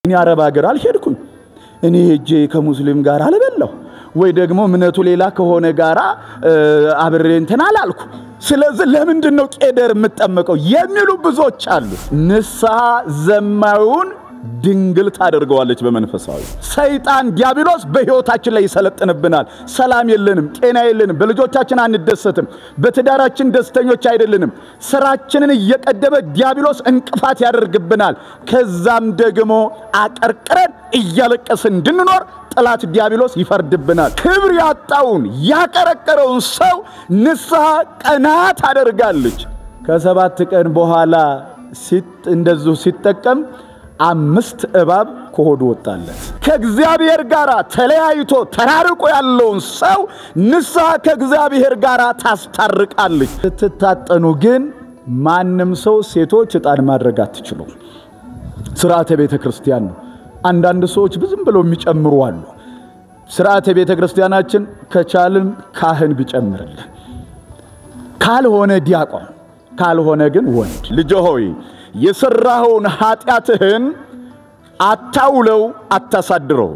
እኔ አረብ ሀገር አልሄድኩኝ። እኔ ሄጄ ከሙስሊም ጋር አልበላሁ ወይ ደግሞ እምነቱ ሌላ ከሆነ ጋራ አብሬ እንትን አላልኩ። ስለዚህ ለምንድን ነው ቄደር የምጠመቀው የሚሉ ብዙዎች አሉ። ንስሐ ዘማዊውን ድንግል ታደርገዋለች በመንፈሳዊ ሰይጣን ዲያብሎስ በሕይወታችን ላይ ይሰለጥንብናል። ሰላም የለንም፣ ጤና የለንም፣ በልጆቻችን አንደሰትም፣ በትዳራችን ደስተኞች አይደለንም። ስራችንን እየቀደመ ዲያብሎስ እንቅፋት ያደርግብናል። ከዛም ደግሞ አቀርቅረን እያለቀስን እንድንኖር ጠላት ዲያብሎስ ይፈርድብናል። ክብር ያጣውን ያቀረቀረውን ሰው ንስሐ ቀና ታደርጋለች። ከሰባት ቀን በኋላ እንደዚሁ ሲጠቀም አምስት እባብ ከሆዱ ወጣለት። ከእግዚአብሔር ጋር ተለያይቶ ተራርቆ ያለውን ሰው ንስሐ ከእግዚአብሔር ጋር ታስታርቃለች። ስትታጠኑ ግን ማንም ሰው ሴቶች ዕጣን ማድረግ አትችሉም። ስርዓተ ቤተ ክርስቲያን ነው። አንዳንድ ሰዎች ብዙም ብለው የሚጨምሩ አሉ። ስርዓተ ቤተ ክርስቲያናችን ከቻልን ካህን ቢጨምርልን፣ ካልሆነ ዲያቆን፣ ካልሆነ ግን ወንድ። ልጅ ሆይ የሠራኸውን ኃጢአትህን አታውለው፣ አታሳድረው።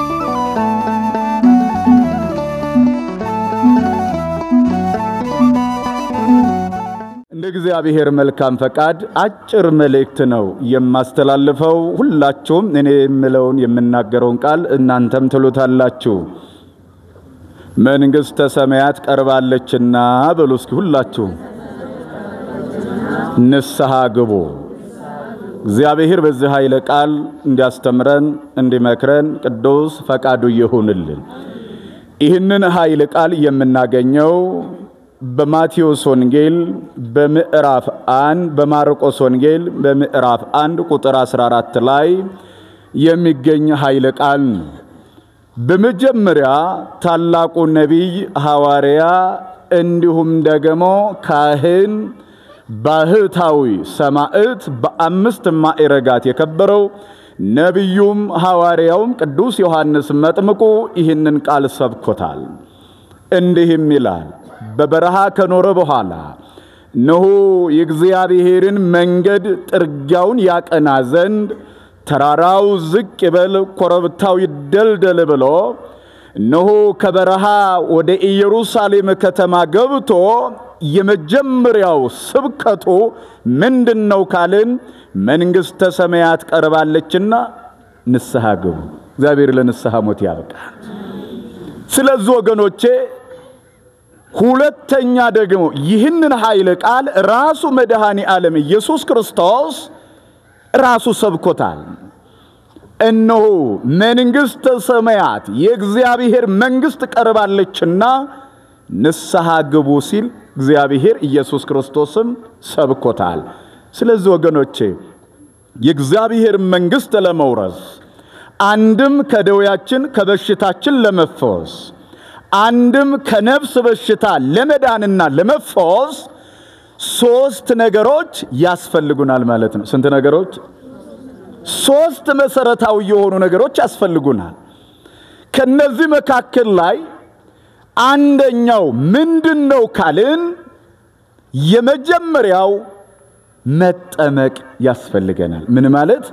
እንደ እግዚአብሔር መልካም ፈቃድ አጭር መልእክት ነው የማስተላልፈው። ሁላችሁም እኔ የምለውን የምናገረውን ቃል እናንተም ትሉታላችሁ። መንግሥተ ሰማያት ቀርባለችና በሉ እስኪ ሁላችሁ ንስሐ ግቡ። እግዚአብሔር በዚህ ኃይለ ቃል እንዲያስተምረን እንዲመክረን ቅዱስ ፈቃዱ ይሁንልን። ይህንን ኃይለ ቃል የምናገኘው በማቴዎስ ወንጌል በምዕራፍ አንድ በማርቆስ ወንጌል በምዕራፍ አንድ ቁጥር 14 ላይ የሚገኝ ኃይለ ቃል ነው። በመጀመሪያ ታላቁ ነቢይ ሐዋርያ እንዲሁም ደግሞ ካህን ባህታዊ ሰማዕት በአምስት ማዕረጋት የከበረው ነቢዩም ሐዋርያውም ቅዱስ ዮሐንስ መጥምቁ ይህንን ቃል ሰብኮታል። እንዲህም ይላል በበረሃ ከኖረ በኋላ እነሆ የእግዚአብሔርን መንገድ ጥርጊያውን ያቀና ዘንድ ተራራው ዝቅ ይበል፣ ኮረብታው ይደልደል ብሎ እነሆ ከበረሃ ወደ ኢየሩሳሌም ከተማ ገብቶ የመጀመሪያው ስብከቱ ምንድን ነው ካልን መንግሥተ ሰማያት ቀርባለችና ንስሐ ግቡ። እግዚአብሔር ለንስሐ ሞት ያብቃል። ስለዚህ ወገኖቼ ሁለተኛ ደግሞ ይህንን ኃይለ ቃል ራሱ መድኃኔ ዓለም ኢየሱስ ክርስቶስ ራሱ ሰብኮታል። እነሆ መንግሥተ ሰማያት የእግዚአብሔር መንግሥት ቀርባለችና ንስሐ ግቡ ሲል እግዚአብሔር ኢየሱስ ክርስቶስም ሰብኮታል። ስለዚህ ወገኖቼ የእግዚአብሔር መንግሥት ለመውረስ አንድም ከደዌያችን ከበሽታችን ለመፈወስ አንድም ከነፍስ በሽታ ለመዳንና ለመፈወስ ሶስት ነገሮች ያስፈልጉናል ማለት ነው። ስንት ነገሮች? ሶስት መሰረታዊ የሆኑ ነገሮች ያስፈልጉናል። ከነዚህ መካከል ላይ አንደኛው ምንድን ነው ካልን የመጀመሪያው መጠመቅ ያስፈልገናል። ምን ማለት?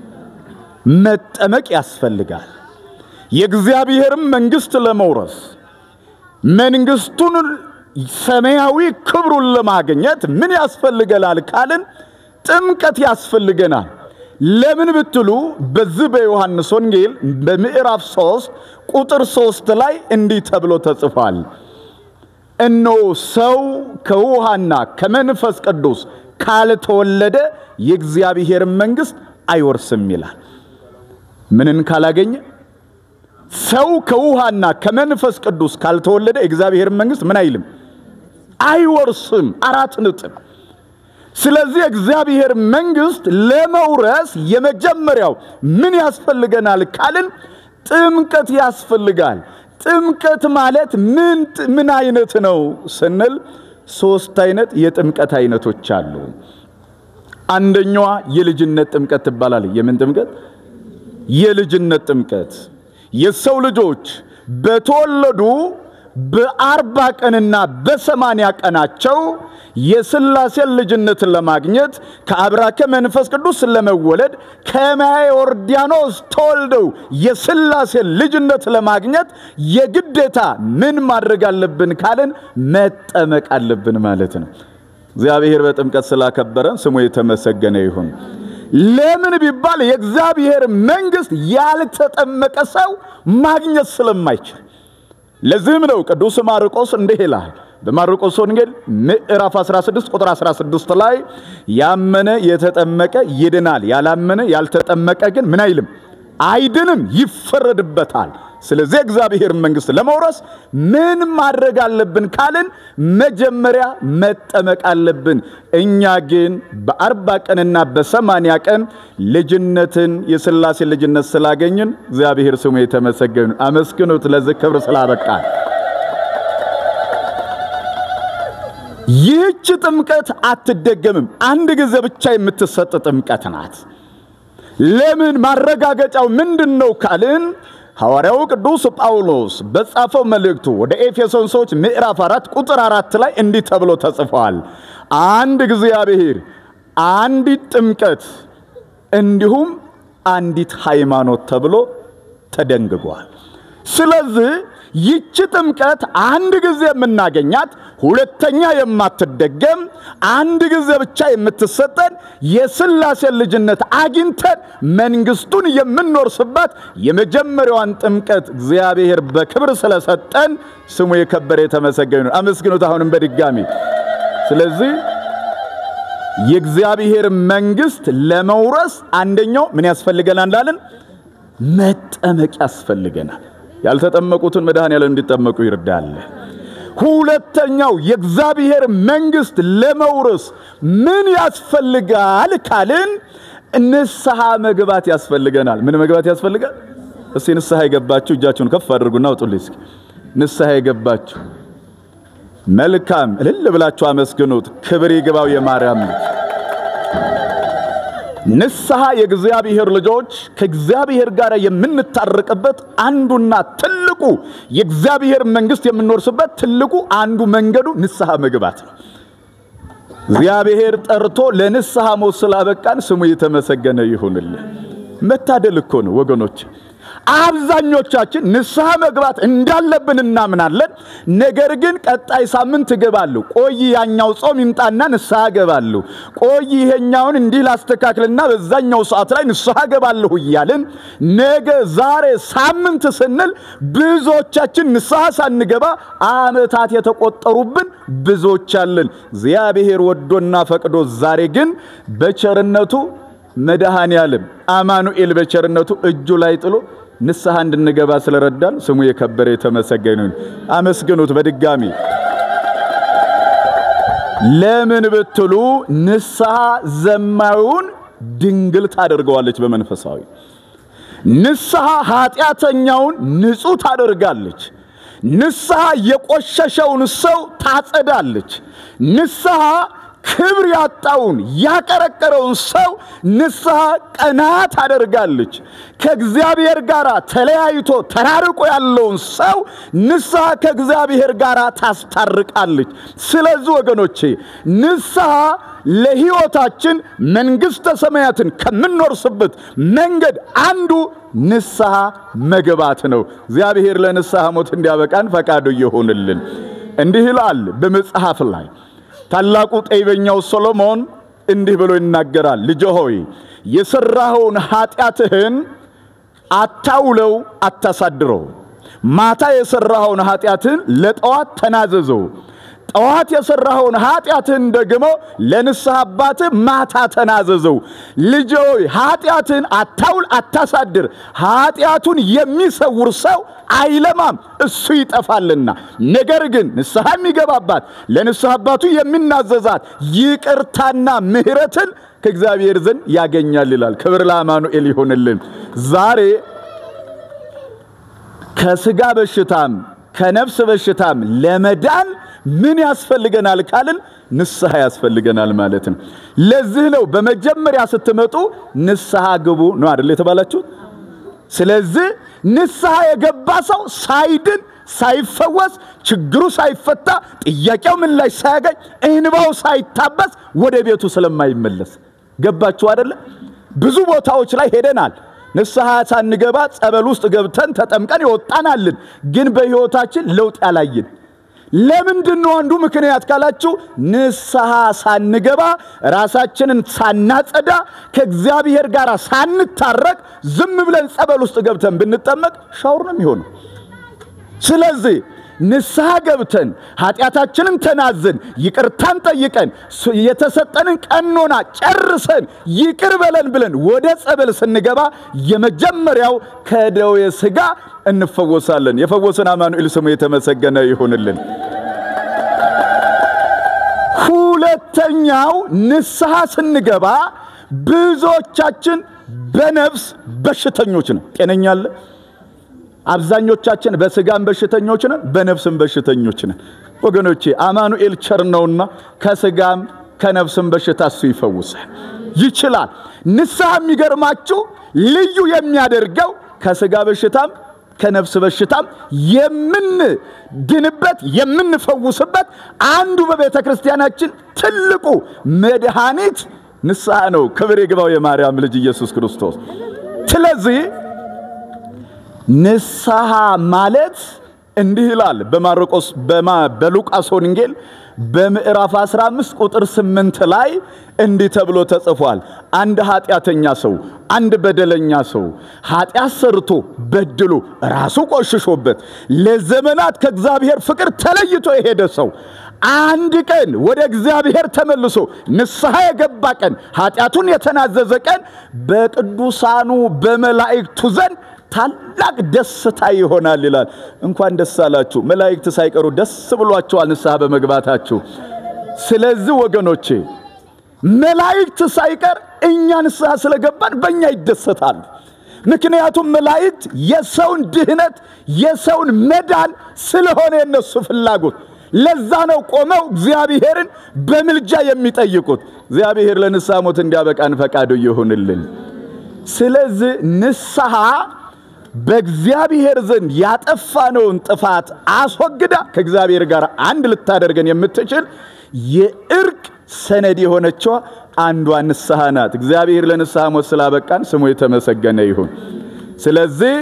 መጠመቅ ያስፈልጋል። የእግዚአብሔርም መንግሥት ለመውረስ መንግሥቱን ሰማያዊ ክብሩን ለማግኘት ምን ያስፈልገናል ካልን ጥምቀት ያስፈልገናል። ለምን ብትሉ በዚህ በዮሐንስ ወንጌል በምዕራፍ ሦስት ቁጥር ሦስት ላይ እንዲህ ተብሎ ተጽፏል። እነሆ ሰው ከውሃና ከመንፈስ ቅዱስ ካልተወለደ የእግዚአብሔርን መንግሥት አይወርስም ይላል። ምንን ካላገኘ ሰው ከውሃና ከመንፈስ ቅዱስ ካልተወለደ የእግዚአብሔርን መንግሥት ምን አይልም አይወርስም። አራት ነጥብ። ስለዚህ እግዚአብሔር መንግሥት ለመውረስ የመጀመሪያው ምን ያስፈልገናል ካልን ጥምቀት ያስፈልጋል። ጥምቀት ማለት ምን ምን አይነት ነው ስንል ሶስት አይነት የጥምቀት አይነቶች አሉ። አንደኛዋ የልጅነት ጥምቀት ትባላለች። የምን ጥምቀት? የልጅነት ጥምቀት የሰው ልጆች በተወለዱ በአርባ ቀንና በሰማንያ ቀናቸው የሥላሴን ልጅነትን ለማግኘት ከአብራከ መንፈስ ቅዱስ ለመወለድ ከማየ ዮርዳኖስ ተወልደው የሥላሴን ልጅነት ለማግኘት የግዴታ ምን ማድረግ አለብን ካልን መጠመቅ አለብን ማለት ነው። እግዚአብሔር በጥምቀት ስላከበረን ስሙ የተመሰገነ ይሁን። ለምን ቢባል የእግዚአብሔር መንግሥት ያልተጠመቀ ሰው ማግኘት ስለማይችል። ለዚህም ነው ቅዱስ ማርቆስ እንዲህ ይላል በማርቆስ ወንጌል ምዕራፍ 16 ቁጥር 16 ላይ ያመነ የተጠመቀ ይድናል፣ ያላመነ ያልተጠመቀ ግን ምን አይልም አይድንም፣ ይፈረድበታል። ስለዚህ እግዚአብሔር መንግሥት ለመውረስ ምን ማድረግ አለብን ካልን መጀመሪያ መጠመቅ አለብን። እኛ ግን በአርባ ቀንና በሰማንያ ቀን ልጅነትን የሥላሴ ልጅነት ስላገኝን እግዚአብሔር ስሙ የተመሰገኑ አመስግኑት። ለዚህ ክብር ስላበቃል። ይህች ጥምቀት አትደገምም። አንድ ጊዜ ብቻ የምትሰጥ ጥምቀት ናት። ለምን? ማረጋገጫው ምንድን ነው ካልን ሐዋርያው ቅዱስ ጳውሎስ በጻፈው መልእክቱ ወደ ኤፌሶን ሰዎች ምዕራፍ አራት ቁጥር አራት ላይ እንዲህ ተብሎ ተጽፏል። አንድ እግዚአብሔር፣ አንዲት ጥምቀት እንዲሁም አንዲት ሃይማኖት ተብሎ ተደንግጓል። ስለዚህ ይቺ ጥምቀት አንድ ጊዜ የምናገኛት ሁለተኛ የማትደገም አንድ ጊዜ ብቻ የምትሰጠን የሥላሴን ልጅነት አግኝተን መንግሥቱን የምንወርስበት የመጀመሪያዋን ጥምቀት እግዚአብሔር በክብር ስለሰጠን ስሙ የከበረ የተመሰገነ ነው። አመስግኑት አሁንም በድጋሚ። ስለዚህ የእግዚአብሔር መንግሥት ለመውረስ አንደኛው ምን ያስፈልገናል እንዳለን መጠመቅ ያስፈልገናል። ያልተጠመቁትን መድኃኔዓለም እንዲጠመቁ ይርዳል። ሁለተኛው የእግዚአብሔር መንግሥት ለመውረስ ምን ያስፈልጋል ካልን ንስሐ መግባት ያስፈልገናል። ምን መግባት ያስፈልጋል? እስቲ ንስሐ የገባችሁ እጃችሁን ከፍ አድርጉና አውጡልኝ። እስኪ ንስሐ የገባችሁ መልካም፣ እልል ብላችሁ አመስግኑት። ክብር ይግባው የማርያም ልጅ ንስሐ የእግዚአብሔር ልጆች ከእግዚአብሔር ጋር የምንታረቅበት አንዱና ትልቁ የእግዚአብሔር መንግሥት የምንወርስበት ትልቁ አንዱ መንገዱ ንስሐ መግባት ነው። እግዚአብሔር ጠርቶ ለንስሐ ሞት ስላበቃን ስሙ የተመሰገነ ይሁንልን። መታደል እኮ ነው ወገኖች። አብዛኞቻችን ንስሐ መግባት እንዳለብን እናምናለን። ነገር ግን ቀጣይ ሳምንት እገባለሁ፣ ቆይ ያኛው ጾም ይምጣና ንስሐ እገባለሁ፣ ቆይ ይሄኛውን እንዲህ ላስተካክልና በዛኛው ሰዓት ላይ ንስሐ እገባለሁ እያልን ነገ፣ ዛሬ፣ ሳምንት ስንል ብዙዎቻችን ንስሐ ሳንገባ ዓመታት የተቆጠሩብን ብዙዎች አለን። እግዚአብሔር ወዶና ፈቅዶ ዛሬ ግን በቸርነቱ መድኃኔ ዓለም አማኑኤል በቸርነቱ እጁ ላይ ጥሎ ንስሐ እንድንገባ ስለረዳን ስሙ የከበረ የተመሰገነ ይሁን። አመስግኑት በድጋሚ። ለምን ብትሉ ንስሐ ዘማዊውን ድንግል ታደርገዋለች በመንፈሳዊ ንስሐ ኃጢአተኛውን ንጹሕ ታደርጋለች። ንስሐ የቆሸሸውን ሰው ታጸዳለች። ንስሐ ክብር ያጣውን ያቀረቀረውን ሰው ንስሐ ቀና ታደርጋለች። ከእግዚአብሔር ጋር ተለያይቶ ተራርቆ ያለውን ሰው ንስሐ ከእግዚአብሔር ጋር ታስታርቃለች። ስለዚህ ወገኖቼ ንስሐ ለሕይወታችን መንግሥተ ሰማያትን ከምንወርስበት መንገድ አንዱ ንስሐ መግባት ነው። እግዚአብሔር ለንስሐ ሞት እንዲያበቃን ፈቃዱ ይሁንልን። እንዲህ ይላል በመጽሐፍ ላይ ታላቁ ጠቢበኛው ሰሎሞን እንዲህ ብሎ ይናገራል። ልጅ ሆይ የሠራኸውን ኃጢአትህን አታውለው፣ አታሳድረው። ማታ የሠራኸውን ኃጢአትህን ለጠዋት ተናዘዘው። ጠዋት የሠራኸውን ኃጢአትህን ደግሞ ለንስሐ አባትህ ማታ ተናዘዘው። ልጅ ሆይ ኃጢአትህን አታውል፣ አታሳድር። ኃጢአቱን የሚሰውር ሰው አይለማም፣ እሱ ይጠፋልና። ነገር ግን ንስሐ የሚገባባት ለንስሐ አባቱ የሚናዘዛት ይቅርታና ምሕረትን ከእግዚአብሔር ዘንድ ያገኛል ይላል። ክብር ለአማኑኤል ይሆንልን። ዛሬ ከሥጋ በሽታም ከነፍስ በሽታም ለመዳን ምን ያስፈልገናል ካልን ንስሐ ያስፈልገናል ማለት ነው። ለዚህ ነው በመጀመሪያ ስትመጡ ንስሐ ግቡ ነው አይደል የተባላችሁት? ስለዚህ ንስሐ የገባ ሰው ሳይድን ሳይፈወስ ችግሩ ሳይፈታ ጥያቄው ምላሽ ሳያገኝ እንባው ሳይታበስ ወደ ቤቱ ስለማይመለስ ገባችሁ አደለ? ብዙ ቦታዎች ላይ ሄደናል። ንስሐ ሳንገባ ጸበል ውስጥ ገብተን ተጠምቀን ይወጣናልን፣ ግን በሕይወታችን ለውጥ ያላይን ለምንድን ነው? አንዱ ምክንያት ካላችሁ ንስሐ ሳንገባ ራሳችንን ሳናጸዳ ከእግዚአብሔር ጋር ሳንታረቅ ዝም ብለን ጸበል ውስጥ ገብተን ብንጠመቅ ሻውር ነው የሚሆነው። ስለዚህ ንስሐ ገብተን ኃጢአታችንን ተናዘን ይቅርታን ጠይቀን የተሰጠንን ቀኖና ጨርሰን ይቅር በለን ብለን ወደ ጸበል ስንገባ የመጀመሪያው ከደዌ ሥጋ እንፈወሳለን። የፈወሰን አማኑኤል ስሙ የተመሰገነ ይሁንልን። ሁለተኛው ንስሐ ስንገባ ብዙዎቻችን በነፍስ በሽተኞች ነው። ጤነኛ አለ? አብዛኞቻችን በስጋም በሽተኞች ነን፣ በነፍስም በሽተኞች ነን። ወገኖቼ አማኑኤል ቸር ነውና ከስጋም ከነፍስም በሽታ እሱ ይፈውሳል ይችላል። ንስሐ የሚገርማችሁ ልዩ የሚያደርገው ከስጋ በሽታም ከነፍስ በሽታም የምንድንበት የምንፈውስበት አንዱ በቤተ ክርስቲያናችን ትልቁ መድኃኒት ንስሐ ነው። ክብር ይግባው የማርያም ልጅ ኢየሱስ ክርስቶስ። ስለዚህ ንስሐ ማለት እንዲህ ይላል በማርቆስ በሉቃስ ወንጌል በምዕራፍ 15 ቁጥር 8 ላይ እንዲህ ተብሎ ተጽፏል። አንድ ኃጢአተኛ ሰው፣ አንድ በደለኛ ሰው ኃጢአት ሰርቶ በድሎ ራሱ ቆሽሾበት ለዘመናት ከእግዚአብሔር ፍቅር ተለይቶ የሄደ ሰው አንድ ቀን ወደ እግዚአብሔር ተመልሶ ንስሐ የገባ ቀን ኃጢአቱን የተናዘዘ ቀን በቅዱሳኑ በመላእክቱ ዘንድ ታላቅ ደስታ ይሆናል ይላል። እንኳን ደስ አላችሁ። መላእክት ሳይቀሩ ደስ ብሏቸዋል ንስሐ በመግባታችሁ። ስለዚህ ወገኖቼ መላእክት ሳይቀር እኛ ንስሐ ስለገባን በእኛ ይደሰታሉ። ምክንያቱም መላእክት የሰውን ድህነት የሰውን መዳን ስለሆነ የነሱ ፍላጎት ለዛ ነው ቆመው እግዚአብሔርን በምልጃ የሚጠይቁት። እግዚአብሔር ለንስሐ ሞት እንዲያበቃን ፈቃዱ ይሁንልን። ስለዚህ ንስሐ በእግዚአብሔር ዘንድ ያጠፋነውን ጥፋት አስወግዳ ከእግዚአብሔር ጋር አንድ ልታደርገን የምትችል የእርቅ ሰነድ የሆነችዋ አንዷ ንስሐ ናት። እግዚአብሔር ለንስሐ ሞት ስላበቃን ስሙ የተመሰገነ ይሁን። ስለዚህ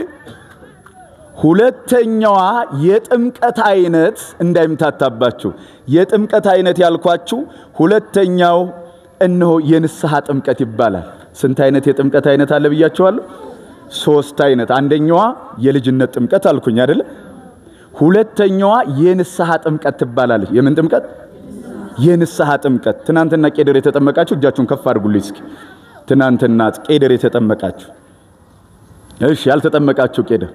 ሁለተኛዋ የጥምቀት አይነት እንዳይምታታባችሁ፣ የጥምቀት አይነት ያልኳችሁ ሁለተኛው እነሆ የንስሐ ጥምቀት ይባላል። ስንት አይነት የጥምቀት አይነት አለ ብያችኋለሁ? ሶስት አይነት። አንደኛዋ የልጅነት ጥምቀት አልኩኝ አይደለ? ሁለተኛዋ የንስሐ ጥምቀት ትባላለች። የምን ጥምቀት? የንስሐ ጥምቀት። ትናንትና ቄደር የተጠመቃችሁ እጃችሁን ከፍ አድርጉልኝ እስኪ። ትናንትና ቄደር የተጠመቃችሁ፣ እሺ፣ ያልተጠመቃችሁ ቄደር።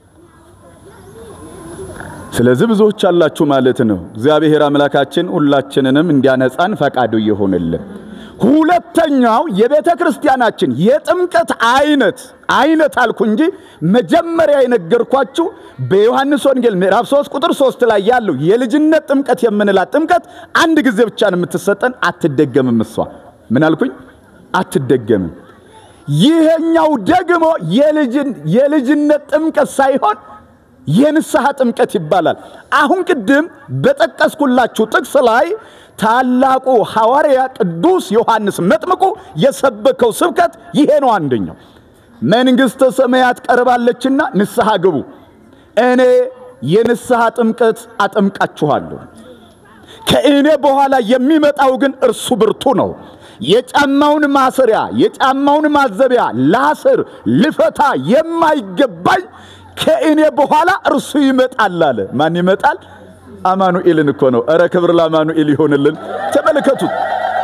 ስለዚህ ብዙዎች አላችሁ ማለት ነው። እግዚአብሔር አምላካችን ሁላችንንም እንዲያነጻን ፈቃዱ ይሆንልን። ሁለተኛው የቤተ ክርስቲያናችን የጥምቀት አይነት አይነት አልኩ እንጂ መጀመሪያ የነገርኳችሁ በዮሐንስ ወንጌል ምዕራፍ 3 ቁጥር 3 ላይ ያለው የልጅነት ጥምቀት የምንላት ጥምቀት አንድ ጊዜ ብቻ ነው የምትሰጠን፣ አትደገምም። እሷ ምን አልኩኝ? አትደገምም። ይሄኛው ደግሞ የልጅነት ጥምቀት ሳይሆን የንስሐ ጥምቀት ይባላል። አሁን ቅድም በጠቀስኩላችሁ ጥቅስ ላይ ታላቁ ሐዋርያ ቅዱስ ዮሐንስ መጥምቁ የሰበከው ስብከት ይሄ ነው። አንደኛው መንግሥተ ሰማያት ቀርባለችና ንስሐ ግቡ፣ እኔ የንስሐ ጥምቀት አጠምቃችኋለሁ። ከእኔ በኋላ የሚመጣው ግን እርሱ ብርቱ ነው። የጫማውን ማሰሪያ የጫማውን ማዘቢያ ላስር ልፈታ የማይገባኝ ከእኔ በኋላ እርሱ ይመጣል አለ። ማን ይመጣል? አማኑኤልን እኮ ነው። እረ ክብር ለአማኑኤል ይሆንልን። ተመልከቱት።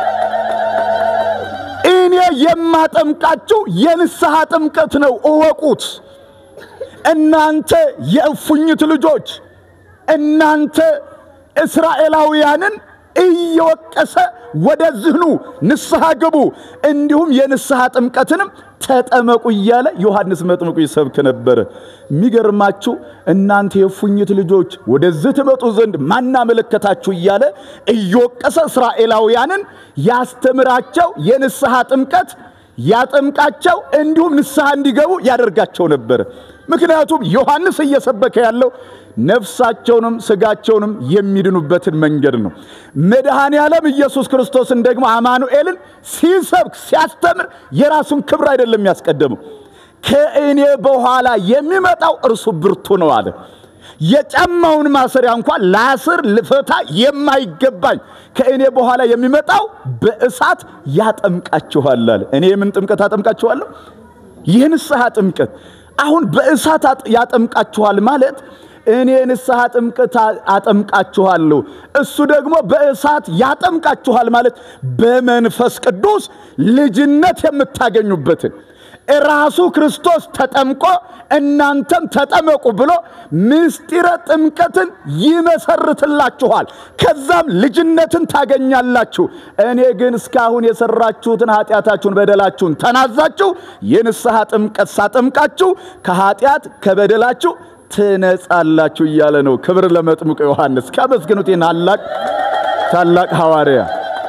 እኔ የማጠምቃችሁ የንስሐ ጥምቀት ነው፣ እወቁት። እናንተ የእፉኝት ልጆች፣ እናንተ እስራኤላውያንን እየወቀሰ ወደዚህ ኑ ንስሐ ግቡ፣ እንዲሁም የንስሐ ጥምቀትንም ተጠመቁ እያለ ዮሐንስ መጥምቁ ይሰብክ ነበረ። የሚገርማችሁ እናንተ የእፉኝት ልጆች ወደዚህ ትመጡ ዘንድ ማናመለከታችሁ እያለ እየወቀሰ እስራኤላውያንን ያስተምራቸው የንስሐ ጥምቀት ያጠምቃቸው እንዲሁም ንስሐ እንዲገቡ ያደርጋቸው ነበር። ምክንያቱም ዮሐንስ እየሰበከ ያለው ነፍሳቸውንም ስጋቸውንም የሚድኑበትን መንገድ ነው። መድኃኔ ዓለም ኢየሱስ ክርስቶስን ደግሞ አማኑኤልን ሲሰብክ ሲያስተምር የራሱን ክብር አይደለም ያስቀደመው። ከእኔ በኋላ የሚመጣው እርሱ ብርቱ ነው አለ። የጫማውን ማሰሪያ እንኳን ላስር ልፈታ የማይገባኝ ከእኔ በኋላ የሚመጣው በእሳት ያጠምቃችኋል አለ። እኔ የምን ጥምቀት አጠምቃችኋለሁ? የንስሐ ጥምቀት። አሁን በእሳት ያጠምቃችኋል ማለት እኔ ንስሐ ጥምቀት አጠምቃችኋለሁ፣ እሱ ደግሞ በእሳት ያጠምቃችኋል ማለት በመንፈስ ቅዱስ ልጅነት የምታገኙበትን ራሱ ክርስቶስ ተጠምቆ እናንተም ተጠመቁ ብሎ ምስጢረ ጥምቀትን ይመሰርትላችኋል። ከዛም ልጅነትን ታገኛላችሁ። እኔ ግን እስካሁን የሰራችሁትን ኃጢአታችሁን፣ በደላችሁን ተናዛችሁ የንስሐ ጥምቀት ሳጠምቃችሁ ከኃጢአት ከበደላችሁ ትነጻላችሁ እያለ ነው። ክብር ለመጥምቁ ዮሐንስ። ካመስግኑት ታላቅ ታላቅ ሐዋርያ።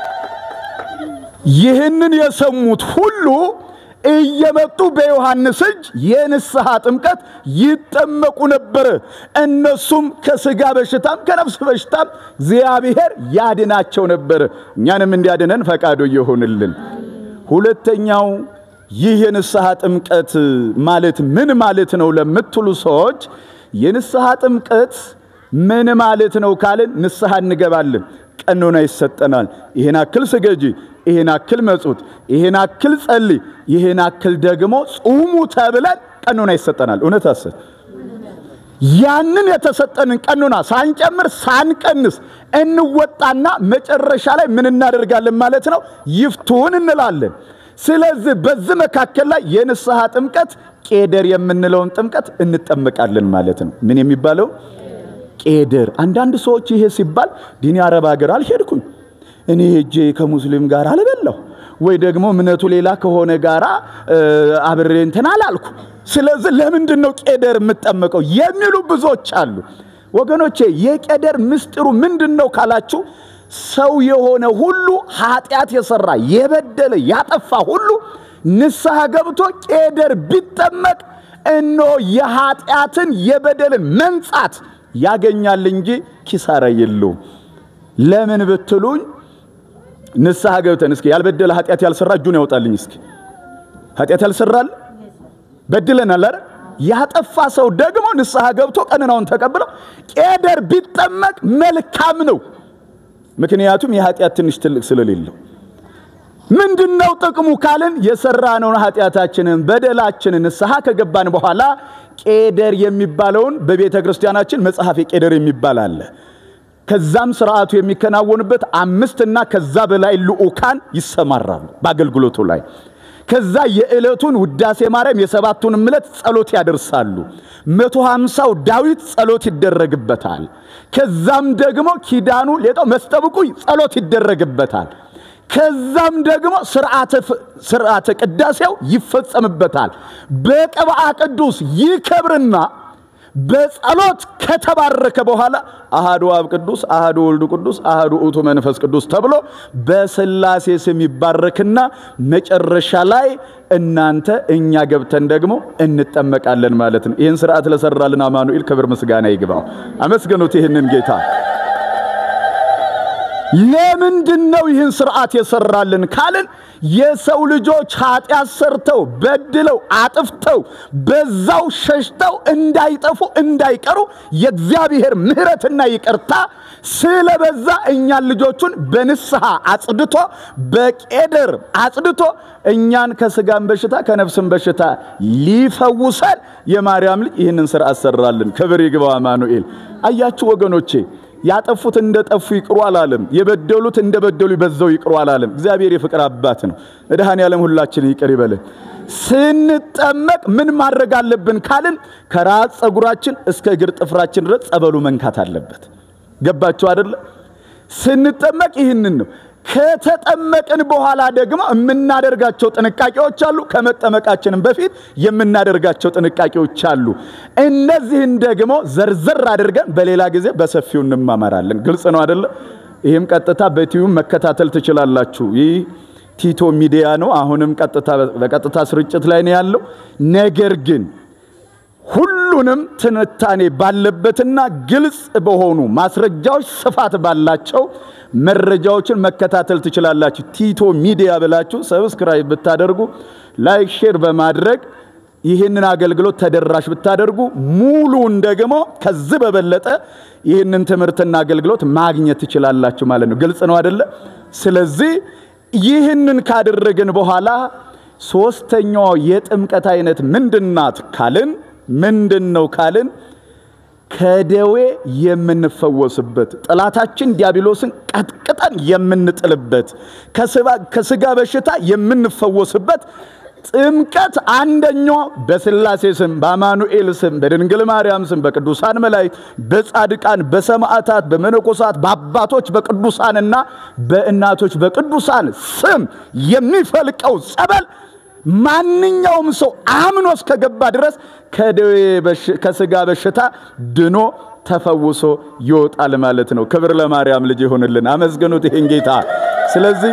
ይህንን የሰሙት ሁሉ እየመጡ በዮሐንስ እጅ የንስሐ ጥምቀት ይጠመቁ ነበር። እነሱም ከስጋ በሽታም ከነፍስ በሽታም እግዚአብሔር ያድናቸው ነበር። እኛንም እንዲያድነን ፈቃዱ ይሁንልን። ሁለተኛው ይህ የንስሐ ጥምቀት ማለት ምን ማለት ነው ለምትሉ ሰዎች የንስሐ ጥምቀት ምን ማለት ነው ካልን ንስሐ እንገባለን፣ ቀኖና ይሰጠናል። ይህን አክል ስገጂ፣ ይህን አክል መጹት፣ ይህን አክል ጸልይ፣ ይህን አክል ደግሞ ጹሙ ተብለን ቀኖና ይሰጠናል። እውነት አሰት ያንን የተሰጠንን ቀኖና ሳንጨምር ሳንቀንስ እንወጣና መጨረሻ ላይ ምን እናደርጋለን ማለት ነው? ይፍቱን እንላለን። ስለዚህ በዚህ መካከል ላይ የንስሐ ጥምቀት ቄደር የምንለውን ጥምቀት እንጠመቃለን ማለት ነው። ምን የሚባለው ቄደር። አንዳንድ ሰዎች ይሄ ሲባል ዲኒ አረብ ሀገር አልሄድኩኝ እኔ ሄጄ ከሙስሊም ጋር አልበላሁ ወይ ደግሞ እምነቱ ሌላ ከሆነ ጋር አብሬ እንትን አላልኩ። ስለዚህ ለምንድን ነው ቄደር የምጠመቀው የሚሉ ብዙዎች አሉ። ወገኖቼ የቄደር ምስጢሩ ምንድን ነው ካላችሁ ሰው የሆነ ሁሉ ኃጢአት የሰራ የበደለ ያጠፋ ሁሉ ንስሐ ገብቶ ቄደር ቢጠመቅ እነሆ የኃጢአትን የበደልን መንጻት ያገኛል እንጂ ኪሳራ የለውም። ለምን ብትሉኝ ንስሐ ገብተን እስኪ ያልበደለ ኃጢአት ያልሰራ እጁን ያወጣልኝ። እስኪ ኃጢአት ያልሰራል በድለናል አይደል? ያጠፋ ሰው ደግሞ ንስሐ ገብቶ ቀኖናውን ተቀብለው ቄደር ቢጠመቅ መልካም ነው። ምክንያቱም የኃጢአት ትንሽ ትልቅ ስለሌለው ምንድን ነው ጥቅሙ ካልን የሰራነውን ኃጢአታችንን በደላችንን ንስሐ ከገባን በኋላ ቄደር የሚባለውን በቤተ ክርስቲያናችን መጽሐፈ ቄደር የሚባል አለ። ከዛም ስርዓቱ የሚከናወንበት አምስትና ከዛ በላይ ልዑካን ይሰማራሉ በአገልግሎቱ ላይ። ከዛ የዕለቱን ውዳሴ ማርያም የሰባቱን ዕለት ጸሎት ያደርሳሉ። መቶ ሃምሳው ዳዊት ጸሎት ይደረግበታል። ከዛም ደግሞ ኪዳኑ ሌጣው መስጠብቁ ጸሎት ይደረግበታል። ከዛም ደግሞ ስርዓተ ቅዳሴው ይፈጸምበታል። በቅብአ ቅዱስ ይከብርና በጸሎት ከተባረከ በኋላ አሃዱ አብ ቅዱስ፣ አሃዱ ወልዱ ቅዱስ፣ አሃዱ ውእቱ መንፈስ ቅዱስ ተብሎ በሥላሴ ስም ይባረክና መጨረሻ ላይ እናንተ እኛ ገብተን ደግሞ እንጠመቃለን ማለት ነው። ይህን ስርዓት ለሰራልን አማኑኤል ክብር ምስጋና ይግባው። አመስገኑት ይህንን ጌታ። ለምንድን ነው ይህን ስርዓት የሰራልን ካልን የሰው ልጆች ኃጢአት ሰርተው በድለው አጥፍተው በዛው ሸሽተው እንዳይጠፉ እንዳይቀሩ የእግዚአብሔር ምሕረትና ይቅርታ ስለበዛ እኛን ልጆቹን በንስሐ አጽድቶ በቄደር አጽድቶ እኛን ከስጋም በሽታ ከነፍስም በሽታ ሊፈውሰን የማርያም ልጅ ይህንን ስርዓት ሰራልን። ክብር ይግባው አማኑኤል። አያችሁ ወገኖቼ ያጠፉት እንደ ጠፉ ይቅሩ አላለም። የበደሉት እንደ በደሉ በዛው ይቅሩ አላለም። እግዚአብሔር የፍቅር አባት ነው። መድኃኔ ዓለም ሁላችን ይቅር ይበልን። ስንጠመቅ ምን ማድረግ አለብን ካልን ከራስ ፀጉራችን እስከ እግር ጥፍራችን ድረስ ጸበሉ መንካት አለበት። ገባችሁ አደለ? ስንጠመቅ ይህንን ነው። ከተጠመቅን በኋላ ደግሞ የምናደርጋቸው ጥንቃቄዎች አሉ። ከመጠመቃችንም በፊት የምናደርጋቸው ጥንቃቄዎች አሉ። እነዚህን ደግሞ ዘርዘር አድርገን በሌላ ጊዜ በሰፊው እንማማራለን። ግልጽ ነው አደለ? ይህም ቀጥታ በቲዩብ መከታተል ትችላላችሁ። ይህ ቲቶ ሚዲያ ነው። አሁንም በቀጥታ ስርጭት ላይ ነው ያለው። ነገር ግን ሁሉንም ትንታኔ ባለበትና ግልጽ በሆኑ ማስረጃዎች ስፋት ባላቸው መረጃዎችን መከታተል ትችላላችሁ። ቲቶ ሚዲያ ብላችሁ ሰብስክራይብ ብታደርጉ ላይክ፣ ሼር በማድረግ ይህንን አገልግሎት ተደራሽ ብታደርጉ ሙሉን ደግሞ ከዚህ በበለጠ ይህንን ትምህርትና አገልግሎት ማግኘት ትችላላችሁ ማለት ነው። ግልጽ ነው አደለ? ስለዚህ ይህንን ካደረግን በኋላ ሶስተኛዋ የጥምቀት አይነት ምንድናት ካልን ምንድን ነው ካልን ከደዌ የምንፈወስበት ጠላታችን ዲያብሎስን ቀጥቅጠን የምንጥልበት ከስጋ በሽታ የምንፈወስበት ጥምቀት አንደኛው በስላሴ ስም በአማኑኤል ስም በድንግል ማርያም ስም በቅዱሳን መላእክት በጻድቃን በሰማዕታት በመነኮሳት በአባቶች በቅዱሳንና በእናቶች በቅዱሳን ስም የሚፈልቀው ጸበል ማንኛውም ሰው አምኖ እስከገባ ድረስ ከደዌ ከስጋ በሽታ ድኖ ተፈውሶ ይወጣል ማለት ነው። ክብር ለማርያም ልጅ ይሆንልን። አመስግኑት ይህን ጌታ። ስለዚህ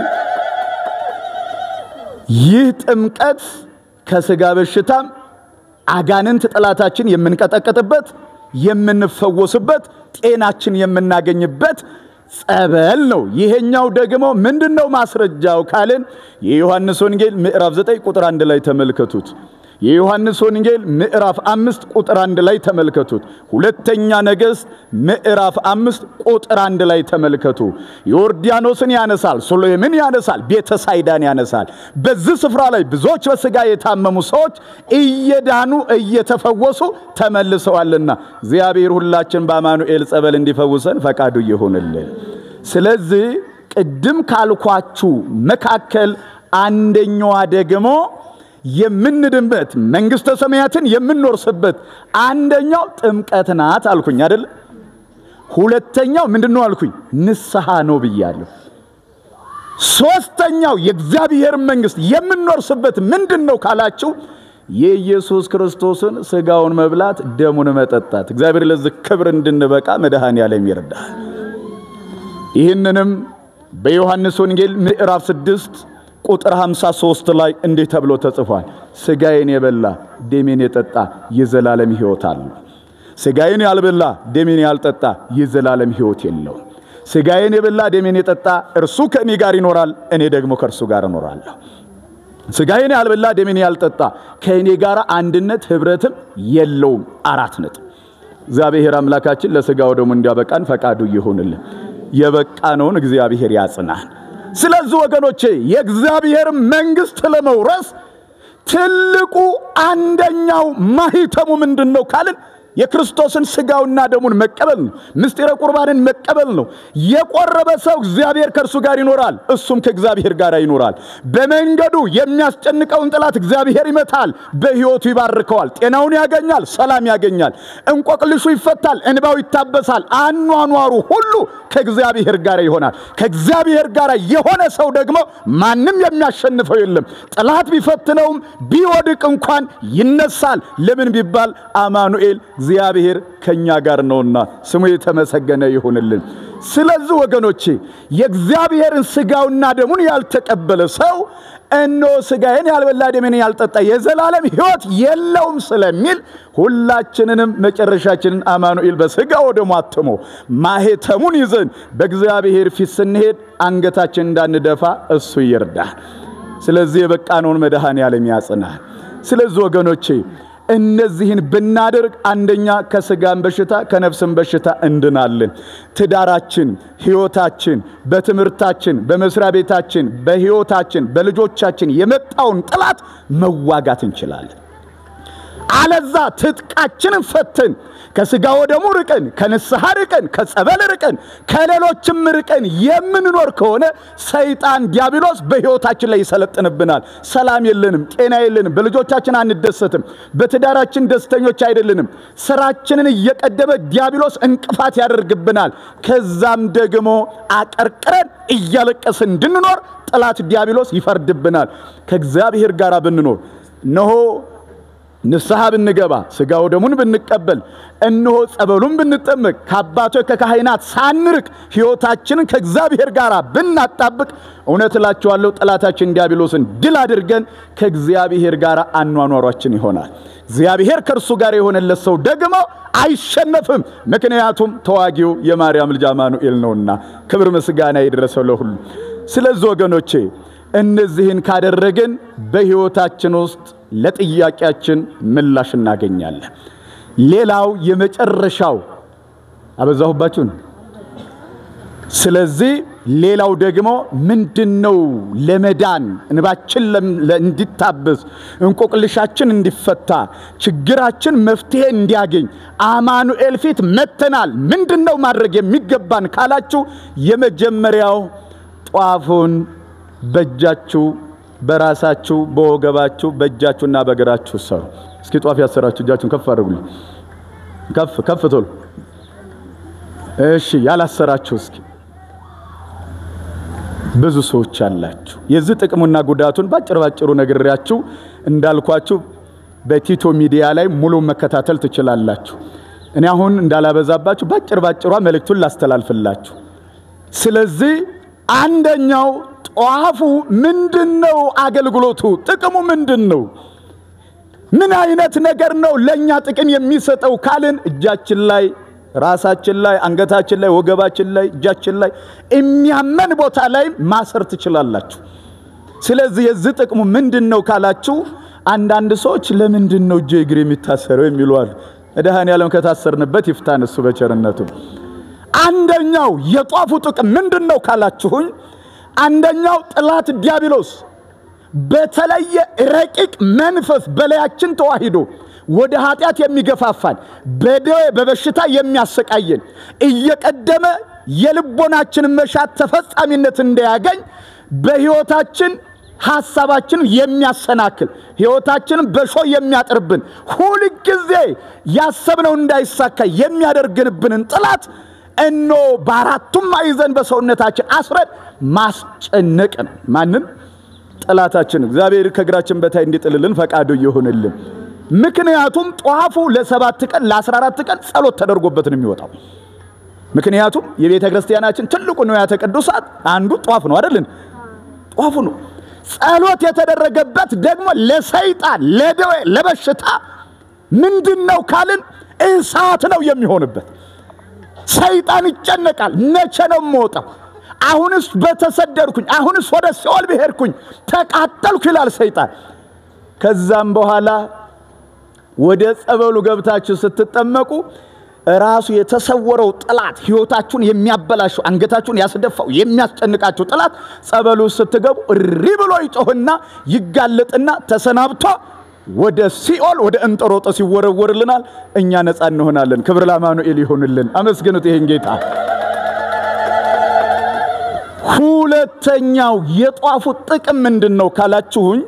ይህ ጥምቀት ከስጋ በሽታም አጋንንት ጠላታችን የምንቀጠቅጥበት የምንፈወስበት ጤናችን የምናገኝበት ጸበል ነው። ይሄኛው ደግሞ ምንድን ነው ማስረጃው ካልን የዮሐንስ ወንጌል ምዕራፍ 9 ቁጥር አንድ ላይ ተመልከቱት። የዮሐንስ ወንጌል ምዕራፍ አምስት ቁጥር አንድ ላይ ተመልከቱት። ሁለተኛ ነገሥት ምዕራፍ አምስት ቁጥር አንድ ላይ ተመልከቱ። ዮርዳኖስን ያነሳል፣ ሶሎምን ያነሳል፣ ቤተሳይዳን ያነሳል። በዚህ ስፍራ ላይ ብዙዎች በሥጋ የታመሙ ሰዎች እየዳኑ እየተፈወሱ ተመልሰዋልና እግዚአብሔር ሁላችን በአማኑኤል ጸበል እንዲፈውሰን ፈቃዱ ይሁንልን። ስለዚህ ቅድም ካልኳችሁ መካከል አንደኛዋ ደግሞ የምንድንበት መንግሥተ ሰማያትን የምንወርስበት አንደኛው ጥምቀት ናት አልኩኝ አይደል? ሁለተኛው ምንድን ነው አልኩኝ? ንስሐ ነው ብያለሁ። ሶስተኛው የእግዚአብሔር መንግሥት የምንወርስበት ምንድን ነው ካላችሁ የኢየሱስ ክርስቶስን ሥጋውን መብላት ደሙን መጠጣት። እግዚአብሔር ለዚህ ክብር እንድንበቃ መድኃኔዓለም ይርዳል። ይህንንም በዮሐንስ ወንጌል ምዕራፍ ስድስት ቁጥር 53 ላይ እንዲህ ተብሎ ተጽፏል። ሥጋዬን የበላ ደሜን የጠጣ የዘላለም ሕይወት አለው። ሥጋዬን ያልበላ ደሜን ያልጠጣ የዘላለም ሕይወት የለውም። ሥጋዬን የበላ ደሜን የጠጣ እርሱ ከእኔ ጋር ይኖራል፣ እኔ ደግሞ ከእርሱ ጋር እኖራለሁ። ሥጋዬን ያልበላ ደሜን ያልጠጣ ከእኔ ጋር አንድነት ኅብረትም የለውም። አራት ነጥብ። እግዚአብሔር አምላካችን ለሥጋው ደግሞ እንዲያበቃን ፈቃዱ ይሁንልን። የበቃነውን እግዚአብሔር ያጽናን። ስለዚህ ወገኖቼ የእግዚአብሔር መንግሥት ለመውረስ ትልቁ አንደኛው ማኅተሙ ምንድን ነው ካልን የክርስቶስን ሥጋውና ደሙን መቀበል ነው። ምስጢረ ቁርባንን መቀበል ነው። የቆረበ ሰው እግዚአብሔር ከእርሱ ጋር ይኖራል፣ እሱም ከእግዚአብሔር ጋር ይኖራል። በመንገዱ የሚያስጨንቀውን ጠላት እግዚአብሔር ይመታል፣ በሕይወቱ ይባርከዋል፣ ጤናውን ያገኛል፣ ሰላም ያገኛል፣ እንቆቅልሹ ይፈታል፣ እንባው ይታበሳል፣ አኗኗሩ ሁሉ ከእግዚአብሔር ጋር ይሆናል። ከእግዚአብሔር ጋር የሆነ ሰው ደግሞ ማንም የሚያሸንፈው የለም። ጠላት ቢፈትነውም ቢወድቅ እንኳን ይነሳል። ለምን ቢባል አማኑኤል እግዚአብሔር ከኛ ጋር ነውና ስሙ የተመሰገነ ይሁንልን። ስለዚህ ወገኖቼ የእግዚአብሔርን ሥጋውና ደሙን ያልተቀበለ ሰው እነሆ ሥጋዬን ያልበላ ደሜን ያልጠጣ የዘላለም ሕይወት የለውም ስለሚል ሁላችንንም መጨረሻችንን አማኑኤል በሥጋው ደሙ አትሞ ማኅተሙን ይዘን በእግዚአብሔር ፊት ስንሄድ አንገታችን እንዳንደፋ እሱ ይርዳል። ስለዚህ የበቃነውን መድኃኔዓለም ያጽናል። ስለዚህ ወገኖቼ እነዚህን ብናደርግ አንደኛ ከስጋን በሽታ ከነፍስን በሽታ እንድናለን። ትዳራችን፣ ሕይወታችን፣ በትምህርታችን፣ በመስሪያ ቤታችን፣ በሕይወታችን፣ በልጆቻችን የመጣውን ጠላት መዋጋት እንችላለን። አለዛ ትጥቃችንን ፈትን ከስጋ ወደሙ ርቀን ከንስሐ ርቀን ከጸበል ርቀን ከሌሎችም ርቀን የምንኖር ከሆነ ሰይጣን ዲያብሎስ በሕይወታችን ላይ ይሰለጥንብናል። ሰላም የለንም፣ ጤና የለንም፣ በልጆቻችን አንደሰትም፣ በትዳራችን ደስተኞች አይደለንም። ስራችንን እየቀደመ ዲያብሎስ እንቅፋት ያደርግብናል። ከዛም ደግሞ አቀርቅረን እያለቀስን እንድንኖር ጠላት ዲያብሎስ ይፈርድብናል። ከእግዚአብሔር ጋር ብንኖር እነሆ ንስሐ ብንገባ ሥጋው ደሙን ብንቀበል እነሆ ጸበሉን ብንጠመቅ ከአባቶች ከካህናት ሳንርቅ ሕይወታችንን ከእግዚአብሔር ጋር ብናጣብቅ እውነት እላችኋለሁ ጠላታችን ዲያብሎስን ድል አድርገን ከእግዚአብሔር ጋር አኗኗሯችን ይሆናል። እግዚአብሔር ከእርሱ ጋር የሆነለት ሰው ደግሞ አይሸነፍም። ምክንያቱም ተዋጊው የማርያም ልጅ አማኑኤል ነውና፣ ክብር ምስጋና የደረሰው ለሁሉ። ስለዚህ ወገኖቼ እነዚህን ካደረግን በሕይወታችን ውስጥ ለጥያቄያችን ምላሽ እናገኛለን። ሌላው የመጨረሻው አበዛሁባችሁን። ስለዚህ ሌላው ደግሞ ምንድን ነው? ለመዳን እንባችን እንዲታበስ፣ እንቆቅልሻችን እንዲፈታ፣ ችግራችን መፍትሄ እንዲያገኝ አማኑኤል ፊት መተናል። ምንድን ነው ማድረግ የሚገባን ካላችሁ የመጀመሪያው ጧፉን በእጃችሁ በራሳችሁ በወገባችሁ በእጃችሁና በእግራችሁ ሰሩ። እስኪ ጧፍ ያሰራችሁ እጃችሁን ከፍ አድርጉልኝ። ከፍ ከፍ ቶሎ። እሺ፣ ያላሰራችሁ እስኪ ብዙ ሰዎች አላችሁ። የዚህ ጥቅሙና ጉዳቱን ባጭር ባጭሩ ነግሬያችሁ እንዳልኳችሁ በቲቶ ሚዲያ ላይ ሙሉ መከታተል ትችላላችሁ። እኔ አሁን እንዳላበዛባችሁ ባጭር ባጭሯ መልእክቱን ላስተላልፍላችሁ። ስለዚህ አንደኛው ጧፉ ምንድን ነው? አገልግሎቱ ጥቅሙ ምንድን ነው? ምን አይነት ነገር ነው ለእኛ ጥቅም የሚሰጠው ካልን እጃችን ላይ ራሳችን ላይ አንገታችን ላይ ወገባችን ላይ እጃችን ላይ የሚያመን ቦታ ላይ ማሰር ትችላላችሁ። ስለዚህ የዚህ ጥቅሙ ምንድን ነው ካላችሁ አንዳንድ ሰዎች ለምንድን ነው እጄ እግር የሚታሰረው የሚሉ አሉ። መድኃኔዓለም ከታሰርንበት ይፍታን እሱ በቸርነቱ። አንደኛው የጧፉ ጥቅም ምንድን ነው ካላችሁኝ አንደኛው ጠላት ዲያብሎስ በተለየ ረቂቅ መንፈስ በላያችን ተዋሂዶ ወደ ኃጢአት የሚገፋፋን በደዌ በበሽታ የሚያሰቃየን እየቀደመ የልቦናችንን መሻት ተፈጻሚነት እንዳያገኝ በሕይወታችን ሐሳባችን የሚያሰናክል ሕይወታችንን በሾ የሚያጥርብን ሁልጊዜ ያሰብነው እንዳይሳካ የሚያደርግንብንን ጠላት እኖ በአራቱም ማዕዘን በሰውነታችን አስረን ማስጨነቅ ነው። ማንም ጠላታችን እግዚአብሔር ከእግራችን በታይ እንዲጥልልን ፈቃዱ ይሁንልን። ምክንያቱም ጧፉ ለሰባት ቀን ለአስራ አራት ቀን ጸሎት ተደርጎበት ነው የሚወጣው። ምክንያቱም የቤተ ክርስቲያናችን ትልቁ ንዋያተ ቅዱሳት አንዱ ጧፍ ነው አይደልን? ጧፉ ነው። ጸሎት የተደረገበት ደግሞ ለሰይጣን፣ ለደዌ፣ ለበሽታ ምንድን ነው ካልን እሳት ነው የሚሆንበት። ሰይጣን ይጨነቃል። መቼ ነው የምወጣው? አሁንስ በተሰደድኩኝ፣ አሁንስ ወደ ሲኦል ብሄድኩኝ ተቃጠልኩ ይላል ሰይጣን። ከዛም በኋላ ወደ ጸበሉ ገብታችሁ ስትጠመቁ ራሱ የተሰወረው ጠላት ሕይወታችሁን የሚያበላሸው አንገታችሁን ያስደፋው የሚያስጨንቃችሁ ጠላት ጸበሉ ስትገቡ እሪ ብሎ ይጮህና ይጋለጥና ተሰናብቶ ወደ ሲኦል ወደ እንጦሮጦስ ይወረወርልናል። እኛ ነፃ እንሆናለን። ክብር ለአማኑኤል ይሆንልን። አመስግኑት ይሄን ጌታ። ሁለተኛው የጧፉ ጥቅም ምንድን ነው ካላችሁኝ፣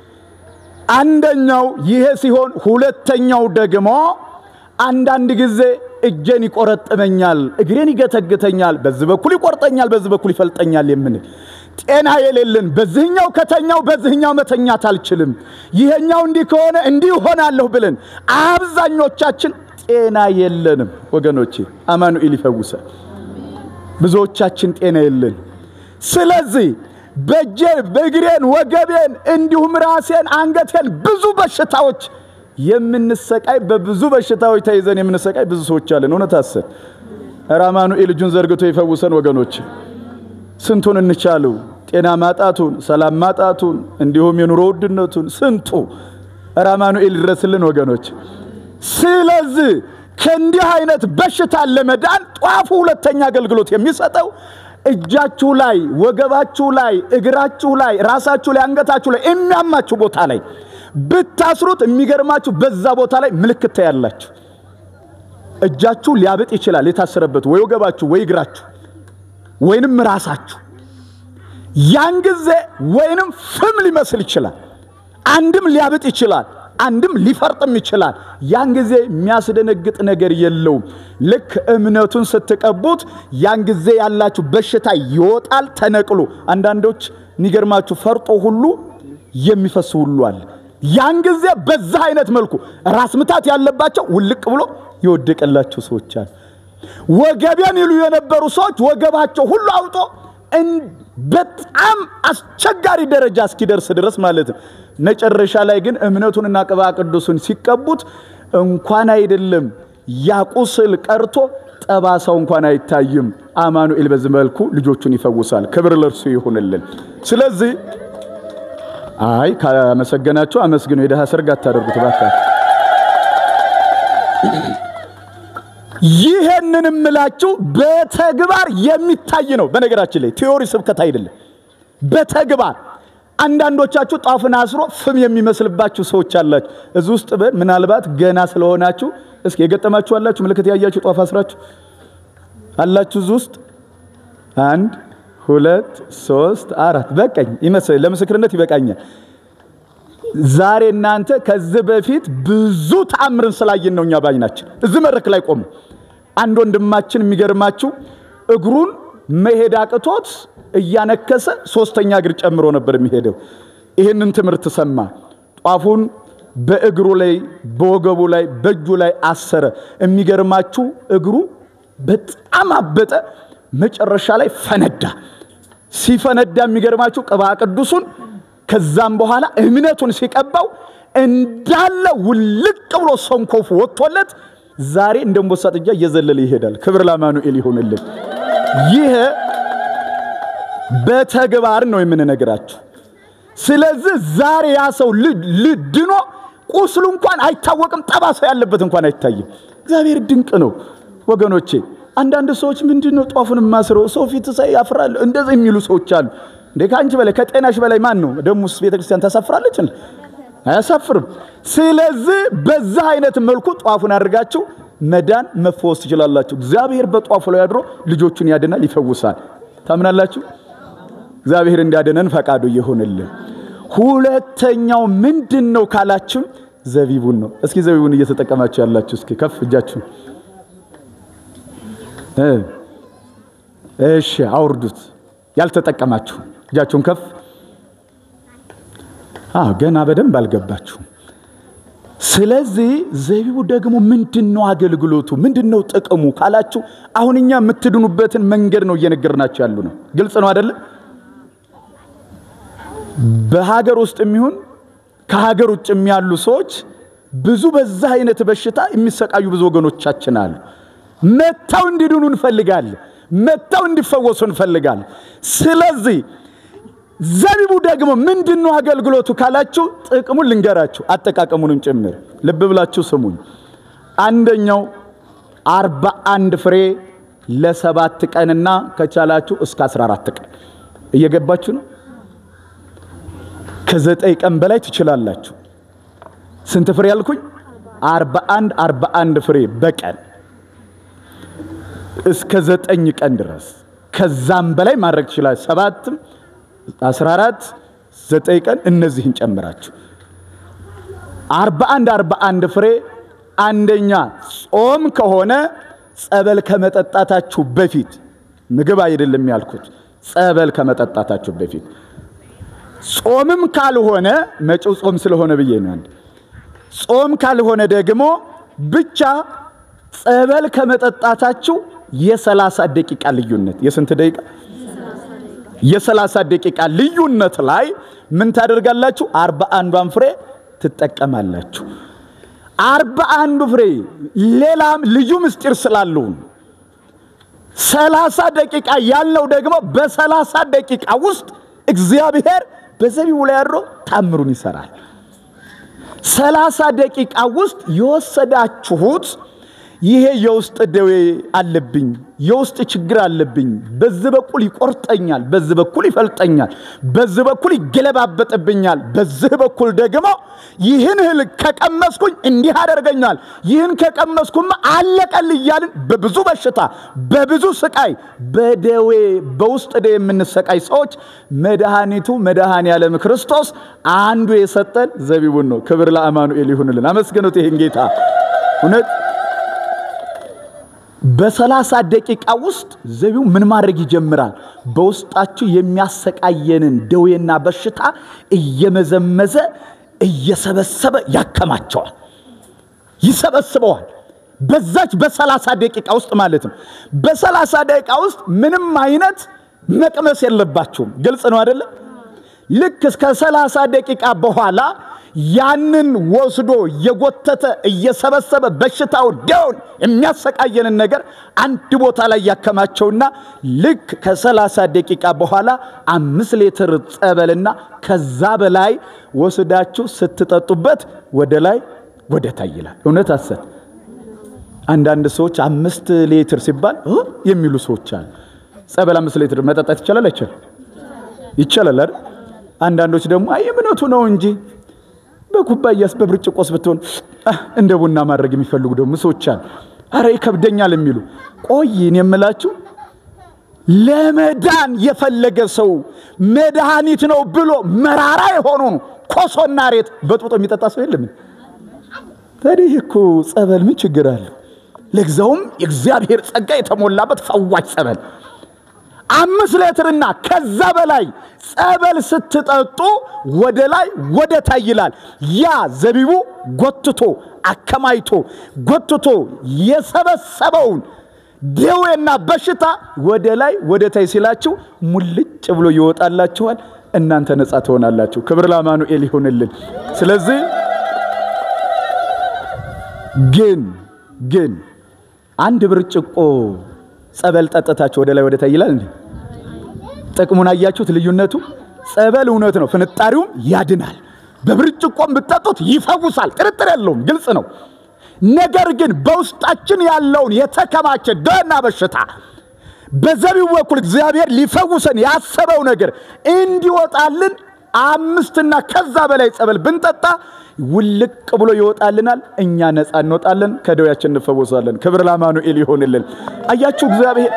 አንደኛው ይሄ ሲሆን፣ ሁለተኛው ደግሞ አንዳንድ ጊዜ እጄን ይቆረጥመኛል፣ እግሬን ይገተግተኛል፣ በዚህ በኩል ይቆርጠኛል፣ በዚህ በኩል ይፈልጠኛል የምንል ጤና የሌለን በዚህኛው ከተኛው በዚህኛው መተኛት አልችልም፣ ይሄኛው እንዲህ ከሆነ እንዲህ ሆናለሁ ብለን አብዛኞቻችን ጤና የለንም ወገኖቼ። አማኑኤል ይፈውሰ። ብዙዎቻችን ጤና የለን። ስለዚህ በእጄ በእግሬን ወገቤን እንዲሁም ራሴን አንገቴን ብዙ በሽታዎች የምንሰቃይ በብዙ በሽታዎች ተይዘን የምንሰቃይ ብዙ ሰዎች አለን። እውነት አሰብ ኧረ አማኑኤል እጁን ዘርግቶ ይፈውሰን ወገኖች። ስንቱን እንቻለው? ጤና ማጣቱን፣ ሰላም ማጣቱን፣ እንዲሁም የኑሮ ውድነቱን ስንቱ ኧረ አማኑኤል ይድረስልን ወገኖች። ስለዚህ ከእንዲህ አይነት በሽታ ለመዳን ጧፉ ሁለተኛ አገልግሎት የሚሰጠው እጃችሁ ላይ፣ ወገባችሁ ላይ፣ እግራችሁ ላይ፣ ራሳችሁ ላይ፣ አንገታችሁ ላይ የሚያማችሁ ቦታ ላይ ብታስሩት የሚገርማችሁ በዛ ቦታ ላይ ምልክት ታያላችሁ። እጃችሁ ሊያብጥ ይችላል። የታሰረበት ወይ ወገባችሁ ወይ እግራችሁ ወይንም ራሳችሁ ያን ጊዜ ወይንም ፍም ሊመስል ይችላል። አንድም ሊያብጥ ይችላል፣ አንድም ሊፈርጥም ይችላል። ያን ጊዜ የሚያስደነግጥ ነገር የለውም። ልክ እምነቱን ስትቀቡት ያን ጊዜ ያላችሁ በሽታ ይወጣል ተነቅሎ። አንዳንዶች የሚገርማችሁ ፈርጦ ሁሉ የሚፈስ ሁሉ አለ። ያን ጊዜ በዛ አይነት መልኩ ራስ ምታት ያለባቸው ውልቅ ብሎ የወደቀላቸው ሰዎች አሉ። ወገቤን ይሉ የነበሩ ሰዎች ወገባቸው ሁሉ አውጦ በጣም አስቸጋሪ ደረጃ እስኪደርስ ድረስ ማለት ነው። መጨረሻ ላይ ግን እምነቱንና ቅባ ቅዱሱን ሲቀቡት እንኳን አይደለም ያ ቁስል ቀርቶ ጠባሳው እንኳን አይታይም። አማኑኤል በዚህ መልኩ ልጆቹን ይፈውሳል። ክብር ለእርሱ ይሁንልን። ስለዚህ አይ ካመሰገናችሁ አመስግኑ። የድሃ ሰርግ አታደርጉት እባካችሁ። ይህንን እምላችሁ በተግባር የሚታይ ነው። በነገራችን ላይ ቴዎሪ ስብከት አይደለም፣ በተግባር አንዳንዶቻችሁ ጧፍን አስሮ ፍም የሚመስልባችሁ ሰዎች አላችሁ። እዚህ ውስጥ ምናልባት ገና ስለሆናችሁ እስኪ የገጠማችሁ አላችሁ፣ ምልክት ያያችሁ ጧፍ አስራችሁ አላችሁ። እዚህ ውስጥ አንድ ሁለት ሶስት አራት በቃኝ ይመስል ለምስክርነት ይበቃኛል። ዛሬ እናንተ ከዚህ በፊት ብዙ ተአምርን ስላየን ነው እኛ ባይናችን እዚህ መድረክ ላይ ቆሙ። አንድ ወንድማችን የሚገርማችሁ እግሩን መሄድ አቅቶት እያነከሰ ሶስተኛ እግር ጨምሮ ነበር የሚሄደው። ይህንን ትምህርት ሰማ። ጧፉን በእግሩ ላይ በወገቡ ላይ በእጁ ላይ አሰረ። የሚገርማችሁ እግሩ በጣም አበጠ። መጨረሻ ላይ ፈነዳ። ሲፈነዳ የሚገርማችሁ ቅባ ቅዱሱን ከዛም በኋላ እምነቱን ሲቀባው እንዳለ ውልቅ ብሎ ሰንኮፉ ወጥቶለት ዛሬ እንደ አንበሳ ጥጃ እየዘለለ ይሄዳል። ክብር ለአማኑኤል ይሁንልን። ይህ በተግባር ነው የምንነግራችሁ። ስለዚህ ዛሬ ያ ሰው ድኖ ቁስሉ እንኳን አይታወቅም፣ ጠባሳ ያለበት እንኳን አይታይም። እግዚአብሔር ድንቅ ነው ወገኖቼ። አንዳንድ ሰዎች ምንድን ነው ጧፉን ማስረው ሰው ፊት ሳይ ያፍራል እንደዚህ የሚሉ ሰዎች አሉ። እንዴ ከአንቺ በላይ ከጤናሽ በላይ ማን ነው? ደሙስ ቤተ ክርስቲያን ታሳፍራለች? አያሳፍርም። ስለዚህ በዛ አይነት መልኩ ጧፉን አድርጋችሁ መዳን መፈወስ ትችላላችሁ። እግዚአብሔር በጧፉ ላይ አድሮ ልጆቹን ያድናል፣ ይፈውሳል። ታምናላችሁ? እግዚአብሔር እንዲያድነን ፈቃዱ ይሁንልን። ሁለተኛው ምንድን ነው ካላችሁ ዘቢቡን ነው። እስኪ ዘቢቡን እየተጠቀማችሁ ያላችሁ እስኪ ከፍ እጃችሁ እሺ፣ አውርዱት። ያልተጠቀማችሁ እጃችሁን ከፍ። አዎ ገና በደንብ አልገባችሁም። ስለዚህ ዘቢቡ ደግሞ ምንድን ነው አገልግሎቱ? ምንድን ነው ጥቅሙ ካላችሁ አሁን እኛ የምትድኑበትን መንገድ ነው እየነገርናችሁ ያሉ ነው። ግልጽ ነው አይደለም? በሀገር ውስጥ የሚሆን ከሀገር ውጭ ያሉ ሰዎች ብዙ በዛ አይነት በሽታ የሚሰቃዩ ብዙ ወገኖቻችን አሉ። መጥተው እንዲድኑ እንፈልጋለን። መጥተው እንዲፈወሱ እንፈልጋለን። ስለዚህ ዘቢቡ ደግሞ ምንድን ነው አገልግሎቱ ካላችሁ ጥቅሙን ልንገራችሁ፣ አጠቃቀሙንም ጭምር ልብ ብላችሁ ስሙኝ። አንደኛው አርባ አንድ ፍሬ ለሰባት ቀንና ከቻላችሁ እስከ 14 ቀን እየገባችሁ ነው። ከዘጠኝ ቀን በላይ ትችላላችሁ። ስንት ፍሬ ያልኩኝ? አርባ አንድ አርባ አንድ ፍሬ በቀን እስከ ዘጠኝ ቀን ድረስ ከዛም በላይ ማድረግ ትችላል። ሰባትም አስራ አራት ዘጠኝ ቀን እነዚህን ጨምራችሁ አርባ አንድ አርባ አንድ ፍሬ አንደኛ ጾም ከሆነ ጸበል ከመጠጣታችሁ በፊት ምግብ አይደለም ያልኩት፣ ጸበል ከመጠጣታችሁ በፊት ጾምም ካልሆነ መጪው ጾም ስለሆነ ብዬ ነው። አንድ ጾም ካልሆነ ደግሞ ብቻ ጸበል ከመጠጣታችሁ የሰላሳ ደቂቃ ልዩነት የስንት ደቂቃ? የሰላሳ ደቂቃ ልዩነት ላይ ምን ታደርጋላችሁ? አርባ አንዷን ፍሬ ትጠቀማላችሁ። አርባ አንዱ ፍሬ ሌላም ልዩ ምስጢር ስላለው ሰላሳ ደቂቃ ያልነው ደግሞ በሰላሳ ደቂቃ ውስጥ እግዚአብሔር በዘቢቡ ላይ አድሮ ታምሩን ይሰራል። ሰላሳ ደቂቃ ውስጥ የወሰዳችሁት ይሄ የውስጥ ደዌ አለብኝ፣ የውስጥ ችግር አለብኝ፣ በዚህ በኩል ይቆርጠኛል፣ በዚህ በኩል ይፈልጠኛል፣ በዚህ በኩል ይገለባበጥብኛል፣ በዚህ በኩል ደግሞ ይህን እህል ከቀመስኩኝ እንዲህ አደርገኛል፣ ይህን ከቀመስኩማ አለቀል እያልን በብዙ በሽታ በብዙ ስቃይ በደዌ በውስጥ ደዌ የምንሰቃይ ሰዎች መድኃኒቱ መድኃኔ ዓለም ክርስቶስ አንዱ የሰጠን ዘቢቡን ነው። ክብር ለአማኑኤል ይሁንልን። አመስግኑት ይህን ጌታ እውነት በሰላሳ ደቂቃ ውስጥ ዘቢው ምን ማድረግ ይጀምራል? በውስጣችሁ የሚያሰቃየንን ደዌና በሽታ እየመዘመዘ እየሰበሰበ ያከማቸዋል፣ ይሰበስበዋል። በዛች በሰላሳ ደቂቃ ውስጥ ማለት ነው። በሰላሳ ደቂቃ ውስጥ ምንም አይነት መቅመስ የለባችሁም። ግልጽ ነው አይደለም? ልክ እስከ ሰላሳ ደቂቃ በኋላ ያንን ወስዶ እየጎተተ እየሰበሰበ በሽታው ደውን የሚያሰቃየንን ነገር አንድ ቦታ ላይ ያከማቸውና ልክ ከሰላሳ ደቂቃ በኋላ አምስት ሊትር ጸበልና ከዛ በላይ ወስዳችሁ ስትጠጡበት ወደ ላይ ወደ ታይ ይላል። እውነት አሰት አንዳንድ ሰዎች አምስት ሊትር ሲባል የሚሉ ሰዎች አሉ። ጸበል አምስት ሊትር መጠጣት ይቻላል አይቻልም? ይቻላል አይደል? አንዳንዶች ደግሞ አይ እምነቱ ነው እንጂ በኩባያስ በብርጭቆስ ብትሆን እንደ ቡና ማድረግ የሚፈልጉ ደግሞ ሰዎች አሉ። አረ ይከብደኛል የሚሉ ቆይን የምላችሁ ለመዳን የፈለገ ሰው መድኃኒት ነው ብሎ መራራ የሆኑ ኮሶና ሬት በጥብጦ የሚጠጣ ሰው የለም። ታዲያ እኮ ጸበል ምን ችግር አለው? ለግዛውም የእግዚአብሔር ጸጋ የተሞላበት ፈዋሽ ጸበል አምስት ሌትርና ከዛ በላይ ጸበል ስትጠጡ ወደ ላይ ወደ ታይ ይላል። ያ ዘቢቡ ጎትቶ አከማይቶ ጎትቶ የሰበሰበውን ደዌና በሽታ ወደ ላይ ወደ ታይ ሲላችሁ ሙልጭ ብሎ ይወጣላችኋል። እናንተ ነፃ ትሆናላችሁ። ክብር ለአማኑኤል ይሁንልን። ስለዚህ ግን ግን አንድ ብርጭቆ ጸበል ጠጥታችሁ ወደ ላይ ወደ ታይ ይላል እንዴ? ጥቅሙን አያችሁት? ልዩነቱ ጸበል እውነት ነው፣ ፍንጣሪውም ያድናል። በብርጭቆም ብትጠጡት ይፈውሳል፣ ጥርጥር የለውም፣ ግልጽ ነው። ነገር ግን በውስጣችን ያለውን የተከማቸ ደና በሽታ በዘቢቡ በኩል እግዚአብሔር ሊፈውሰን ያሰበው ነገር እንዲወጣልን አምስትና ከዛ በላይ ጸበል ብንጠጣ ውልቅ ብሎ ይወጣልናል። እኛ ነፃ እንወጣለን፣ ከደዌያችን እንፈወሳለን። ክብር ለአማኑኤል ይሆንልን። አያችሁ እግዚአብሔር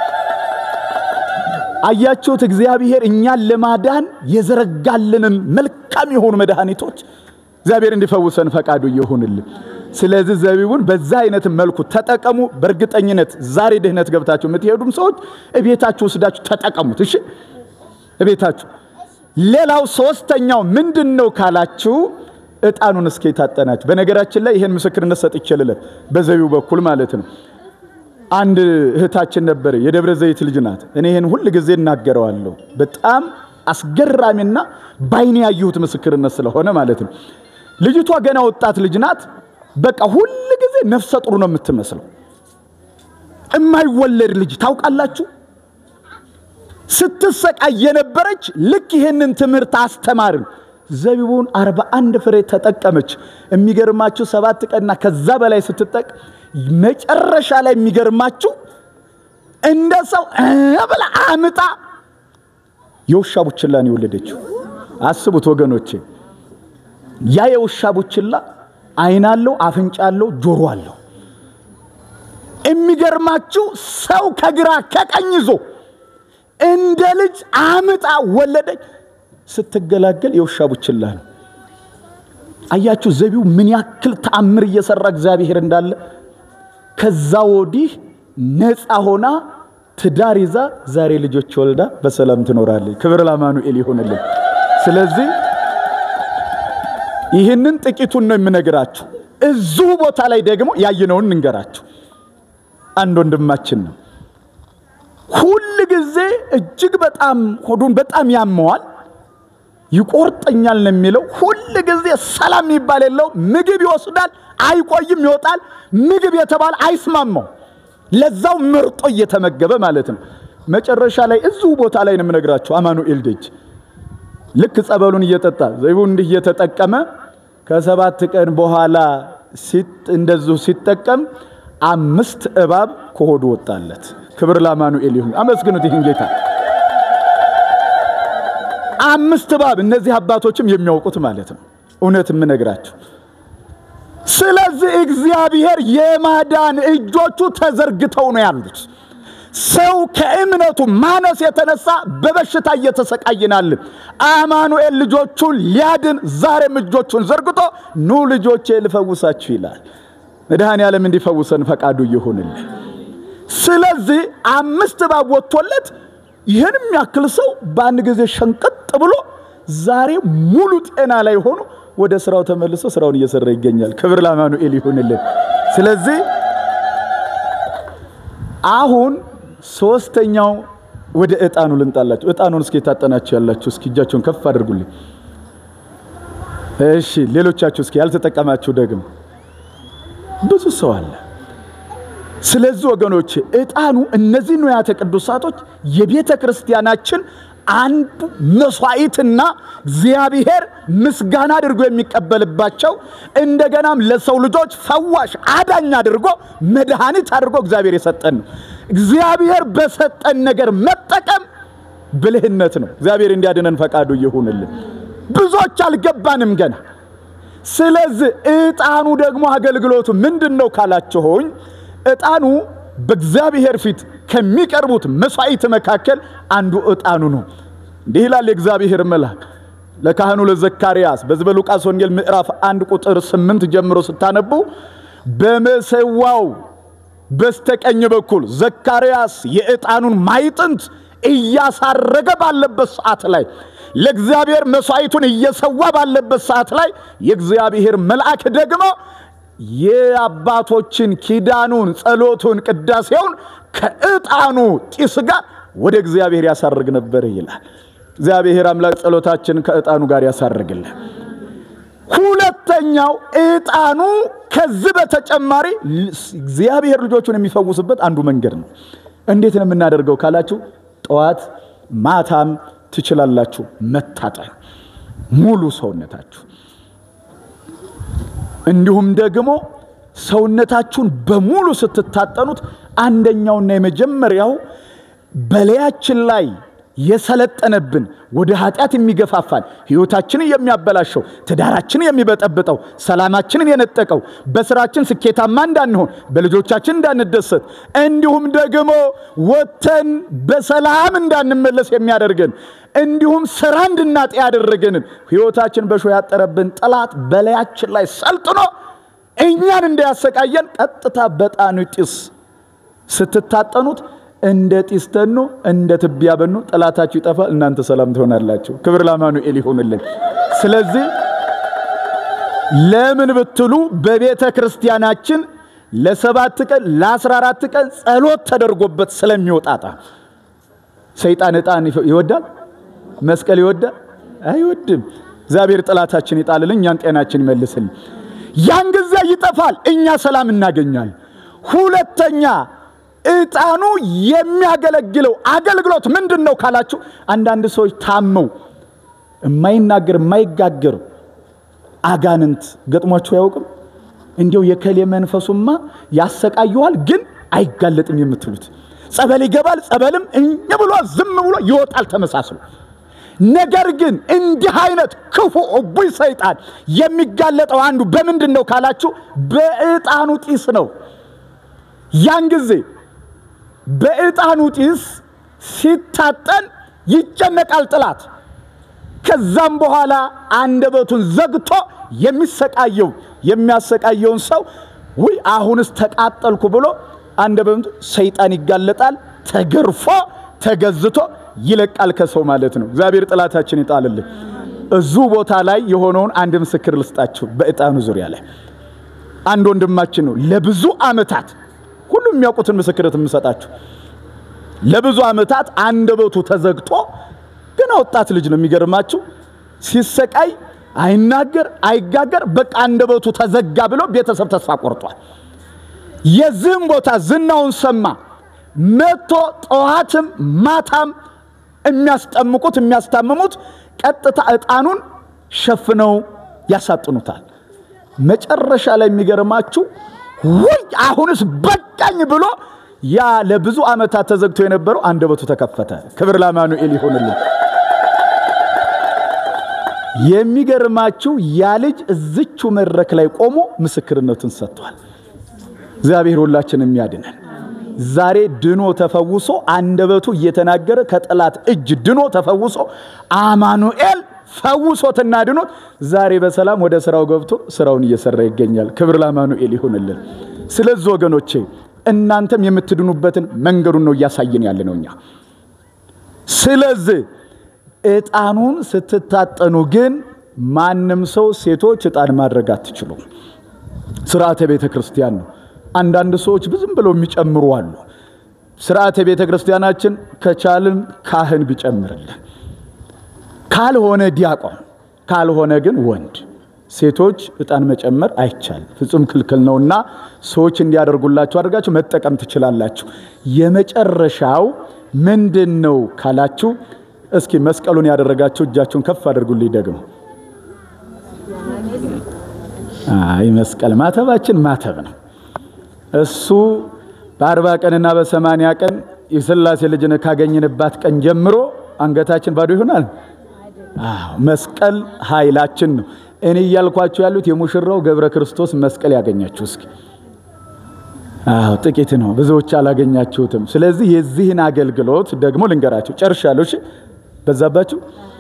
አያችሁት እግዚአብሔር እኛን ለማዳን የዘረጋልንን መልካም የሆኑ መድኃኒቶች እግዚአብሔር እንዲፈውሰን ፈቃዱ ይሁንልን። ስለዚህ ዘቢቡን በዛ አይነት መልኩ ተጠቀሙ። በእርግጠኝነት ዛሬ ድህነት ገብታችሁ የምትሄዱም ሰዎች እቤታችሁ ወስዳችሁ ተጠቀሙት። እሺ እቤታችሁ። ሌላው ሶስተኛው ምንድን ነው ካላችሁ ዕጣኑን እስከ የታጠናችሁ። በነገራችን ላይ ይህን ምስክርነት ሰጥቼ ልለፍ፣ በዘቢቡ በኩል ማለት ነው። አንድ እህታችን ነበር፣ የደብረ ዘይት ልጅ ናት። እኔ ይህን ሁል ጊዜ እናገረዋለሁ። በጣም አስገራሚና ባይኔ ያየሁት ምስክርነት ስለሆነ ማለት ነው። ልጅቷ ገና ወጣት ልጅ ናት። በቃ ሁል ጊዜ ነፍሰ ጡር ነው የምትመስለው። እማይወለድ ልጅ ታውቃላችሁ። ስትሰቃይ የነበረች ልክ ይህንን ትምህርት አስተማርን። ዘቢቡን አርባ አንድ ፍሬ ተጠቀመች። የሚገርማችሁ ሰባት ቀንና ከዛ በላይ ስትጠቅ መጨረሻ ላይ የሚገርማችሁ እንደ ሰው ብላ አምጣ የውሻ ቡችላን የወለደችው። አስቡት ወገኖቼ፣ ያ የውሻ ቡችላ ዓይን አለው፣ አፍንጫ አለው፣ ጆሮ አለው። የሚገርማችሁ ሰው ከግራ ከቀኝ ይዞ እንደ ልጅ አምጣ ወለደች። ስትገላገል የውሻ ቡችላ ነው። አያችሁ ዘቢው ምን ያክል ተአምር እየሰራ እግዚአብሔር እንዳለ። ከዛ ወዲህ ነፃ ሆና ትዳር ይዛ ዛሬ ልጆች ወልዳ በሰላም ትኖራለች። ክብር ለአማኑኤል ይሆንልን። ስለዚህ ይህንን ጥቂቱን ነው የምነግራችሁ። እዚሁ ቦታ ላይ ደግሞ ያየነውን እንገራችሁ። አንድ ወንድማችን ነው ሁል ጊዜ እጅግ በጣም ሆዱን በጣም ያመዋል፣ ይቆርጠኛል ነው የሚለው። ሁል ጊዜ ሰላም የሚባል የለው። ምግብ ይወስዳል፣ አይቆይም፣ ይወጣል። ምግብ የተባለ አይስማማው፣ ለዛው መርጦ እየተመገበ ማለት ነው። መጨረሻ ላይ እዚሁ ቦታ ላይ ነው የምነግራቸው። አማኑኤል ደጅ ልክ ጸበሉን እየጠጣ ዘይቡን እንዲህ እየተጠቀመ ከሰባት ቀን በኋላ እንደዚሁ ሲጠቀም አምስት እባብ ከሆዱ ወጣለት። ክብር ለአማኑኤል ይሁን። አመስግኑት ይህን ጌታ። አምስት እባብ እነዚህ አባቶችም የሚያውቁት ማለት ነው። እውነት የምነግራችሁ። ስለዚህ እግዚአብሔር የማዳን እጆቹ ተዘርግተው ነው ያሉት። ሰው ከእምነቱ ማነስ የተነሳ በበሽታ እየተሰቃይናልን። አማኑኤል ልጆቹን ሊያድን ዛሬም እጆቹን ዘርግቶ ኑ ልጆቼ ልፈውሳችሁ ይላል። መድኃኔ ዓለም እንዲፈውሰን ፈቃዱ ይሁንልን። ስለዚህ አምስት እባብ ወጥቶለት ይህን የሚያክል ሰው በአንድ ጊዜ ሸንቀጥ ብሎ ዛሬ ሙሉ ጤና ላይ ሆኖ ወደ ስራው ተመልሶ ስራውን እየሰራ ይገኛል። ክብር ለአማኑኤል ይሁንልን። ስለዚህ አሁን ሶስተኛው ወደ ዕጣኑ ልንጣላችሁ። ዕጣኑን እስኪ የታጠናችሁ ያላችሁ እስኪ እጃችሁን ከፍ አድርጉልኝ። እሺ፣ ሌሎቻችሁ እስኪ ያልተጠቀማችሁ ደግሞ ብዙ ሰው አለ። ስለዚህ ወገኖች ዕጣኑ እነዚህ ንዋያተ ቅዱሳቶች የቤተ ክርስቲያናችን አንዱ መስዋዕትና እግዚአብሔር ምስጋና አድርጎ የሚቀበልባቸው እንደገናም ለሰው ልጆች ፈዋሽ አዳኝ አድርጎ መድኃኒት አድርጎ እግዚአብሔር የሰጠን ነው። እግዚአብሔር በሰጠን ነገር መጠቀም ብልህነት ነው። እግዚአብሔር እንዲያድነን ፈቃዱ ይሁንልን። ብዙዎች አልገባንም ገና። ስለዚህ ዕጣኑ ደግሞ አገልግሎቱ ምንድን ነው ካላችሁኝ፣ ዕጣኑ በእግዚአብሔር ፊት ከሚቀርቡት መስዋዕት መካከል አንዱ ዕጣኑ ነው። እንዲህ ይላል የእግዚአብሔር መልአክ ለካህኑ ለዘካርያስ በዚህ በሉቃስ ወንጌል ምዕራፍ አንድ ቁጥር ስምንት ጀምሮ ስታነቡ በመሰዋው በስተቀኝ በኩል ዘካርያስ የዕጣኑን ማይጥንት እያሳረገ ባለበት ሰዓት ላይ ለእግዚአብሔር መስዋዕቱን እየሰዋ ባለበት ሰዓት ላይ የእግዚአብሔር መልአክ ደግሞ የአባቶችን ኪዳኑን፣ ጸሎቱን፣ ቅዳሴውን ከዕጣኑ ጢስ ጋር ወደ እግዚአብሔር ያሳርግ ነበር ይላል። እግዚአብሔር አምላክ ጸሎታችን ከዕጣኑ ጋር ያሳርግልን። ሁለተኛው ዕጣኑ ከዚህ በተጨማሪ እግዚአብሔር ልጆቹን የሚፈውስበት አንዱ መንገድ ነው። እንዴት ነው የምናደርገው ካላችሁ ጠዋት ማታም ትችላላችሁ መታጠን ሙሉ ሰውነታችሁ እንዲሁም ደግሞ ሰውነታችሁን በሙሉ ስትታጠኑት አንደኛውና የመጀመሪያው በላያችን ላይ የሰለጠነብን ወደ ኃጢአት የሚገፋፋን ሕይወታችንን የሚያበላሸው ትዳራችንን የሚበጠብጠው ሰላማችንን የነጠቀው በስራችን ስኬታማ እንዳንሆን በልጆቻችን እንዳንደሰት እንዲሁም ደግሞ ወጥተን በሰላም እንዳንመለስ የሚያደርገን እንዲሁም ስራ እንድናጣ ያደረገንን ሕይወታችን በሾህ ያጠረብን ጠላት በላያችን ላይ ሰልጥኖ እኛን እንዳያሰቃየን ቀጥታ በዕጣኑ ጢስ ስትታጠኑት እንደ ጢስ ተኖ እንደ ትቢያ በኖ ጠላታችሁ ይጠፋል፣ እናንተ ሰላም ትሆናላችሁ። ክብር ለአማኑኤል ይሁንልን። ስለዚህ ለምን ብትሉ በቤተ ክርስቲያናችን ለሰባት ቀን ለአስራ አራት ቀን ጸሎት ተደርጎበት ስለሚወጣጣ ሰይጣን ዕጣን ይወዳል፣ መስቀል ይወዳል አይወድም። እግዚአብሔር ጠላታችን ይጣልልን፣ እኛን ጤናችን ይመልስልን። ያን ጊዜ ይጠፋል፣ እኛ ሰላም እናገኛል። ሁለተኛ ዕጣኑ የሚያገለግለው አገልግሎት ምንድን ነው ካላችሁ፣ አንዳንድ ሰዎች ታመው የማይናገር የማይጋገር አጋንንት ገጥሟችሁ አያውቅም? እንዲያው የከሌ መንፈሱማ ያሰቃየዋል፣ ግን አይጋለጥም የምትሉት ጸበል ይገባል፣ ጸበልም እኝ ብሎ ዝም ብሎ ይወጣል ተመሳስሎ። ነገር ግን እንዲህ አይነት ክፉ እቡይ ሰይጣን የሚጋለጠው አንዱ በምንድን ነው ካላችሁ፣ በዕጣኑ ጢስ ነው። ያን ጊዜ በዕጣኑ ጢስ ሲታጠን ይጨነቃል ጥላት። ከዛም በኋላ አንደበቱን ዘግቶ የሚሰቃየው የሚያሰቃየውን ሰው ውይ አሁንስ ተቃጠልኩ ብሎ አንደበቱ ሰይጣን ይጋለጣል። ተገርፎ ተገዝቶ ይለቃል ከሰው ማለት ነው። እግዚአብሔር ጥላታችን ይጣልልን። እዙ ቦታ ላይ የሆነውን አንድ ምስክር ልስጣችሁ። በዕጣኑ ዙሪያ ላይ አንድ ወንድማችን ነው ለብዙ ዓመታት ሁሉም የሚያውቁትን ምስክርት የምሰጣችሁ ለብዙ ዓመታት አንደበቱ ተዘግቶ ገና ወጣት ልጅ ነው። የሚገርማችሁ ሲሰቃይ አይናገር አይጋገር፣ በቃ አንደበቱ ተዘጋ ብሎ ቤተሰብ ተስፋ ቆርጧል። የዚህም ቦታ ዝናውን ሰማ። መጥቶ ጠዋትም ማታም የሚያስጠምቁት የሚያስታምሙት ቀጥታ ዕጣኑን ሸፍነው ያሳጥኑታል። መጨረሻ ላይ የሚገርማችሁ ውይ አሁንስ በቃኝ ብሎ ያ ለብዙ ዓመታት ተዘግቶ የነበረው አንደበቱ ተከፈተ። ክብር ለአማኑኤል ይሆንልን። የሚገርማችሁ ያ ልጅ እዝቹ መድረክ ላይ ቆሞ ምስክርነቱን ሰጥቷል። እግዚአብሔር ሁላችንም ያድነን። ዛሬ ድኖ ተፈውሶ አንደበቱ እየተናገረ ከጠላት እጅ ድኖ ተፈውሶ አማኑኤል ፈውሶትና ድኖት ዛሬ በሰላም ወደ ስራው ገብቶ ስራውን እየሰራ ይገኛል። ክብር ለአማኑኤል ይሁንልን። ስለዚህ ወገኖቼ እናንተም የምትድኑበትን መንገዱን ነው እያሳየን ያለ ነው እኛ። ስለዚህ ዕጣኑን ስትታጠኑ ግን ማንም ሰው ሴቶች ዕጣን ማድረግ አትችሉም። ስርዓተ ቤተ ክርስቲያን ነው። አንዳንድ ሰዎች ብዙም ብለው የሚጨምሩ አሉ። ስርዓተ ቤተ ክርስቲያናችን ከቻልን ካህን ቢጨምርልን፣ ካልሆነ ዲያቆን፣ ካልሆነ ግን ወንድ። ሴቶች ዕጣን መጨመር አይቻልም፣ ፍጹም ክልክል ነውና ሰዎች እንዲያደርጉላችሁ አድርጋችሁ መጠቀም ትችላላችሁ። የመጨረሻው ምንድን ነው ካላችሁ፣ እስኪ መስቀሉን ያደረጋችሁ እጃችሁን ከፍ አድርጉልኝ ደግሞ አይ መስቀል ማተባችን ማተብ ነው። እሱ በአርባ ቀንና በሰማንያ ቀን የሥላሴ ልጅን ካገኘንባት ቀን ጀምሮ አንገታችን ባዶ ይሆናል። አዎ መስቀል ኃይላችን ነው። እኔ እያልኳችሁ ያሉት የሙሽራው ገብረ ክርስቶስ መስቀል ያገኛችሁ እስኪ። አዎ ጥቂት ነው፣ ብዙዎች አላገኛችሁትም። ስለዚህ የዚህን አገልግሎት ደግሞ ልንገራችሁ። ጨርሻለሁ። እሺ በዛባችሁ?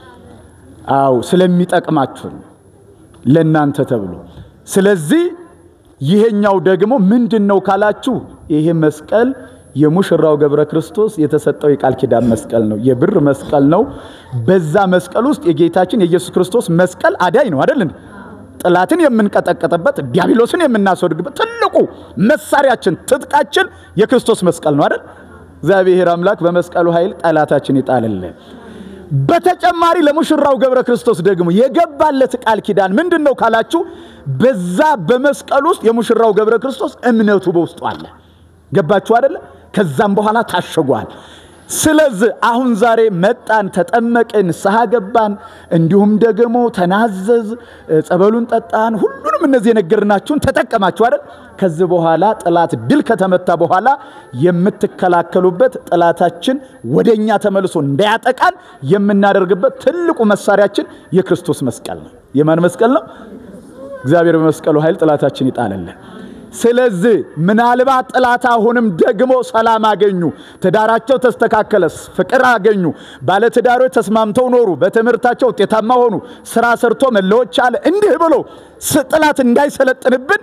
አዎ ስለሚጠቅማችሁ ለእናንተ ተብሎ ስለዚህ ይሄኛው ደግሞ ምንድን ነው ካላችሁ፣ ይሄ መስቀል የሙሽራው ገብረ ክርስቶስ የተሰጠው የቃል ኪዳን መስቀል ነው። የብር መስቀል ነው። በዛ መስቀል ውስጥ የጌታችን የኢየሱስ ክርስቶስ መስቀል አዳኝ ነው አይደል? ጠላትን የምንቀጠቀጥበት ዲያብሎስን የምናስወድግበት ትልቁ መሳሪያችን ትጥቃችን የክርስቶስ መስቀል ነው አይደል? እግዚአብሔር አምላክ በመስቀሉ ኃይል ጠላታችን ይጣልልን። በተጨማሪ ለሙሽራው ገብረ ክርስቶስ ደግሞ የገባለት ቃል ኪዳን ምንድን ነው ካላችሁ፣ በዛ በመስቀል ውስጥ የሙሽራው ገብረ ክርስቶስ እምነቱ በውስጡ አለ። ገባችሁ አደለ? ከዛም በኋላ ታሸጓል። ስለዚህ አሁን ዛሬ መጣን፣ ተጠመቅን፣ ንስሐ ገባን፣ እንዲሁም ደግሞ ተናዘዝ፣ ጸበሉን ጠጣን፣ ሁሉንም እነዚህ የነገርናችሁን ተጠቀማችሁ አይደል? ከዚህ በኋላ ጠላት ድል ከተመታ በኋላ የምትከላከሉበት ጠላታችን ወደኛ ተመልሶ እንዳያጠቃን የምናደርግበት ትልቁ መሳሪያችን የክርስቶስ መስቀል ነው። የማን መስቀል ነው? እግዚአብሔር በመስቀሉ ኃይል ጠላታችን ይጣለልን። ስለዚህ ምናልባት ጠላት አሁንም ደግሞ ሰላም አገኙ፣ ትዳራቸው ተስተካከለ፣ ፍቅር አገኙ፣ ባለትዳሮች ተስማምተው ኖሩ፣ በትምህርታቸው ውጤታማ ሆኑ፣ ስራ ሰርቶ መለወጥ ቻለ። እንዲህ ብሎ ጠላት እንዳይሰለጥንብን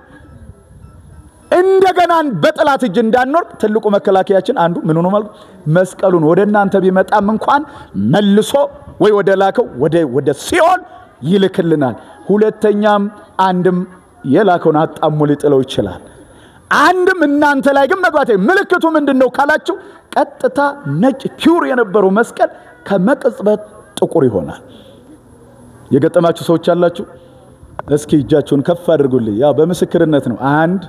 እንደገና በጠላት እጅ እንዳንወርቅ ትልቁ መከላከያችን አንዱ ምን ሆኖ ማለት መስቀሉን ወደ እናንተ ቢመጣም እንኳን መልሶ ወይ ወደ ላከው ወደ ሲኦል ይልክልናል። ሁለተኛም አንድም የላከውን አጣሞ ሊጥለው ይችላል። አንድም እናንተ ላይ ግን መግባት ምልክቱ ምንድን ነው ካላችሁ፣ ቀጥታ ነጭ ፒውር የነበረው መስቀል ከመቅጽበት ጥቁር ይሆናል። የገጠማችሁ ሰዎች አላችሁ? እስኪ እጃችሁን ከፍ አድርጉልኝ። ያው በምስክርነት ነው። አንድ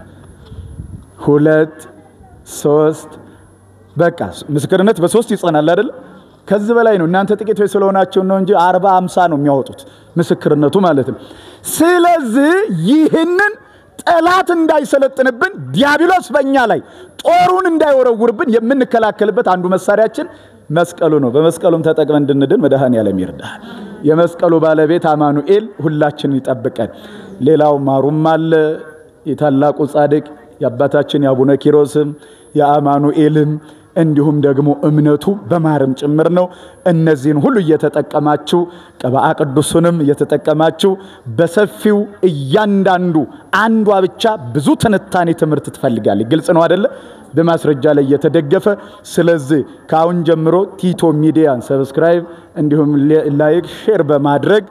ሁለት ሶስት። በቃ ምስክርነት በሶስት ይጸናል አይደል? ከዚህ በላይ ነው። እናንተ ጥቂቶች ስለሆናችሁ ነው እንጂ አርባ አምሳ ነው የሚያወጡት ምስክርነቱ ማለት ነው። ስለዚህ ይህንን ጠላት እንዳይሰለጥንብን ዲያብሎስ በእኛ ላይ ጦሩን እንዳይወረውርብን የምንከላከልበት አንዱ መሳሪያችን መስቀሉ ነው። በመስቀሉም ተጠቅመን እንድንድን መድኃኔዓለም ይርዳል። የመስቀሉ ባለቤት አማኑኤል ሁላችንን ይጠብቀን። ሌላው ማሩም አለ የታላቁ ጻድቅ የአባታችን የአቡነ ኪሮስም የአማኑኤልም እንዲሁም ደግሞ እምነቱ በማርም ጭምር ነው። እነዚህን ሁሉ እየተጠቀማችሁ ቅብአ ቅዱሱንም እየተጠቀማችሁ በሰፊው እያንዳንዱ አንዷ ብቻ ብዙ ትንታኔ ትምህርት ትፈልጋለች። ግልጽ ነው አደለ? በማስረጃ ላይ እየተደገፈ ስለዚህ ከአሁን ጀምሮ ቲቶ ሚዲያን ሰብስክራይብ እንዲሁም ላይክ፣ ሼር በማድረግ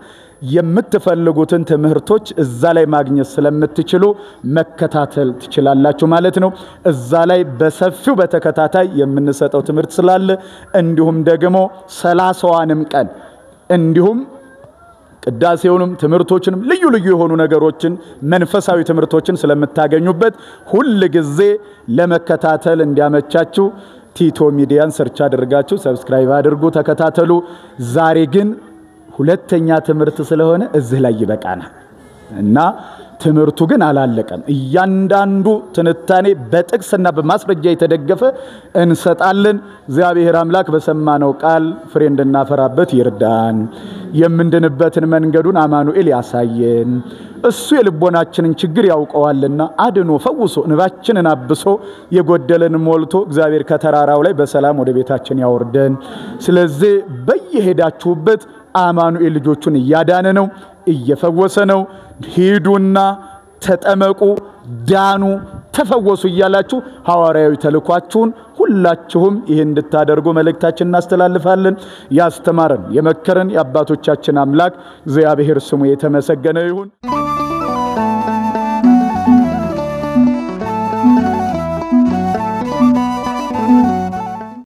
የምትፈልጉትን ትምህርቶች እዛ ላይ ማግኘት ስለምትችሉ መከታተል ትችላላችሁ ማለት ነው። እዛ ላይ በሰፊው በተከታታይ የምንሰጠው ትምህርት ስላለ እንዲሁም ደግሞ ሰላሳዋንም ቀን እንዲሁም ቅዳሴውንም ትምህርቶችንም ልዩ ልዩ የሆኑ ነገሮችን መንፈሳዊ ትምህርቶችን ስለምታገኙበት ሁል ጊዜ ለመከታተል እንዲያመቻችሁ ቲቶ ሚዲያን ሰርች አድርጋችሁ ሰብስክራይብ አድርጉ፣ ተከታተሉ። ዛሬ ግን ሁለተኛ ትምህርት ስለሆነ እዚህ ላይ ይበቃናል እና ትምህርቱ ግን አላለቀም። እያንዳንዱ ትንታኔ በጥቅስና በማስረጃ የተደገፈ እንሰጣለን። እግዚአብሔር አምላክ በሰማነው ቃል ፍሬ እንድናፈራበት ይርዳን። የምንድንበትን መንገዱን አማኑኤል ያሳየን። እሱ የልቦናችንን ችግር ያውቀዋልና አድኖ ፈውሶ እንባችንን አብሶ የጎደለን ሞልቶ እግዚአብሔር ከተራራው ላይ በሰላም ወደ ቤታችን ያወርደን። ስለዚህ በየሄዳችሁበት አማኑኤል ልጆቹን እያዳነ ነው፣ እየፈወሰ ነው። ሂዱና ተጠመቁ፣ ዳኑ፣ ተፈወሱ እያላችሁ ሐዋርያዊ ተልኳችሁን ሁላችሁም ይህን እንድታደርጉ መልእክታችን እናስተላልፋለን። ያስተማረን የመከረን የአባቶቻችን አምላክ እግዚአብሔር ስሙ የተመሰገነ ይሁን።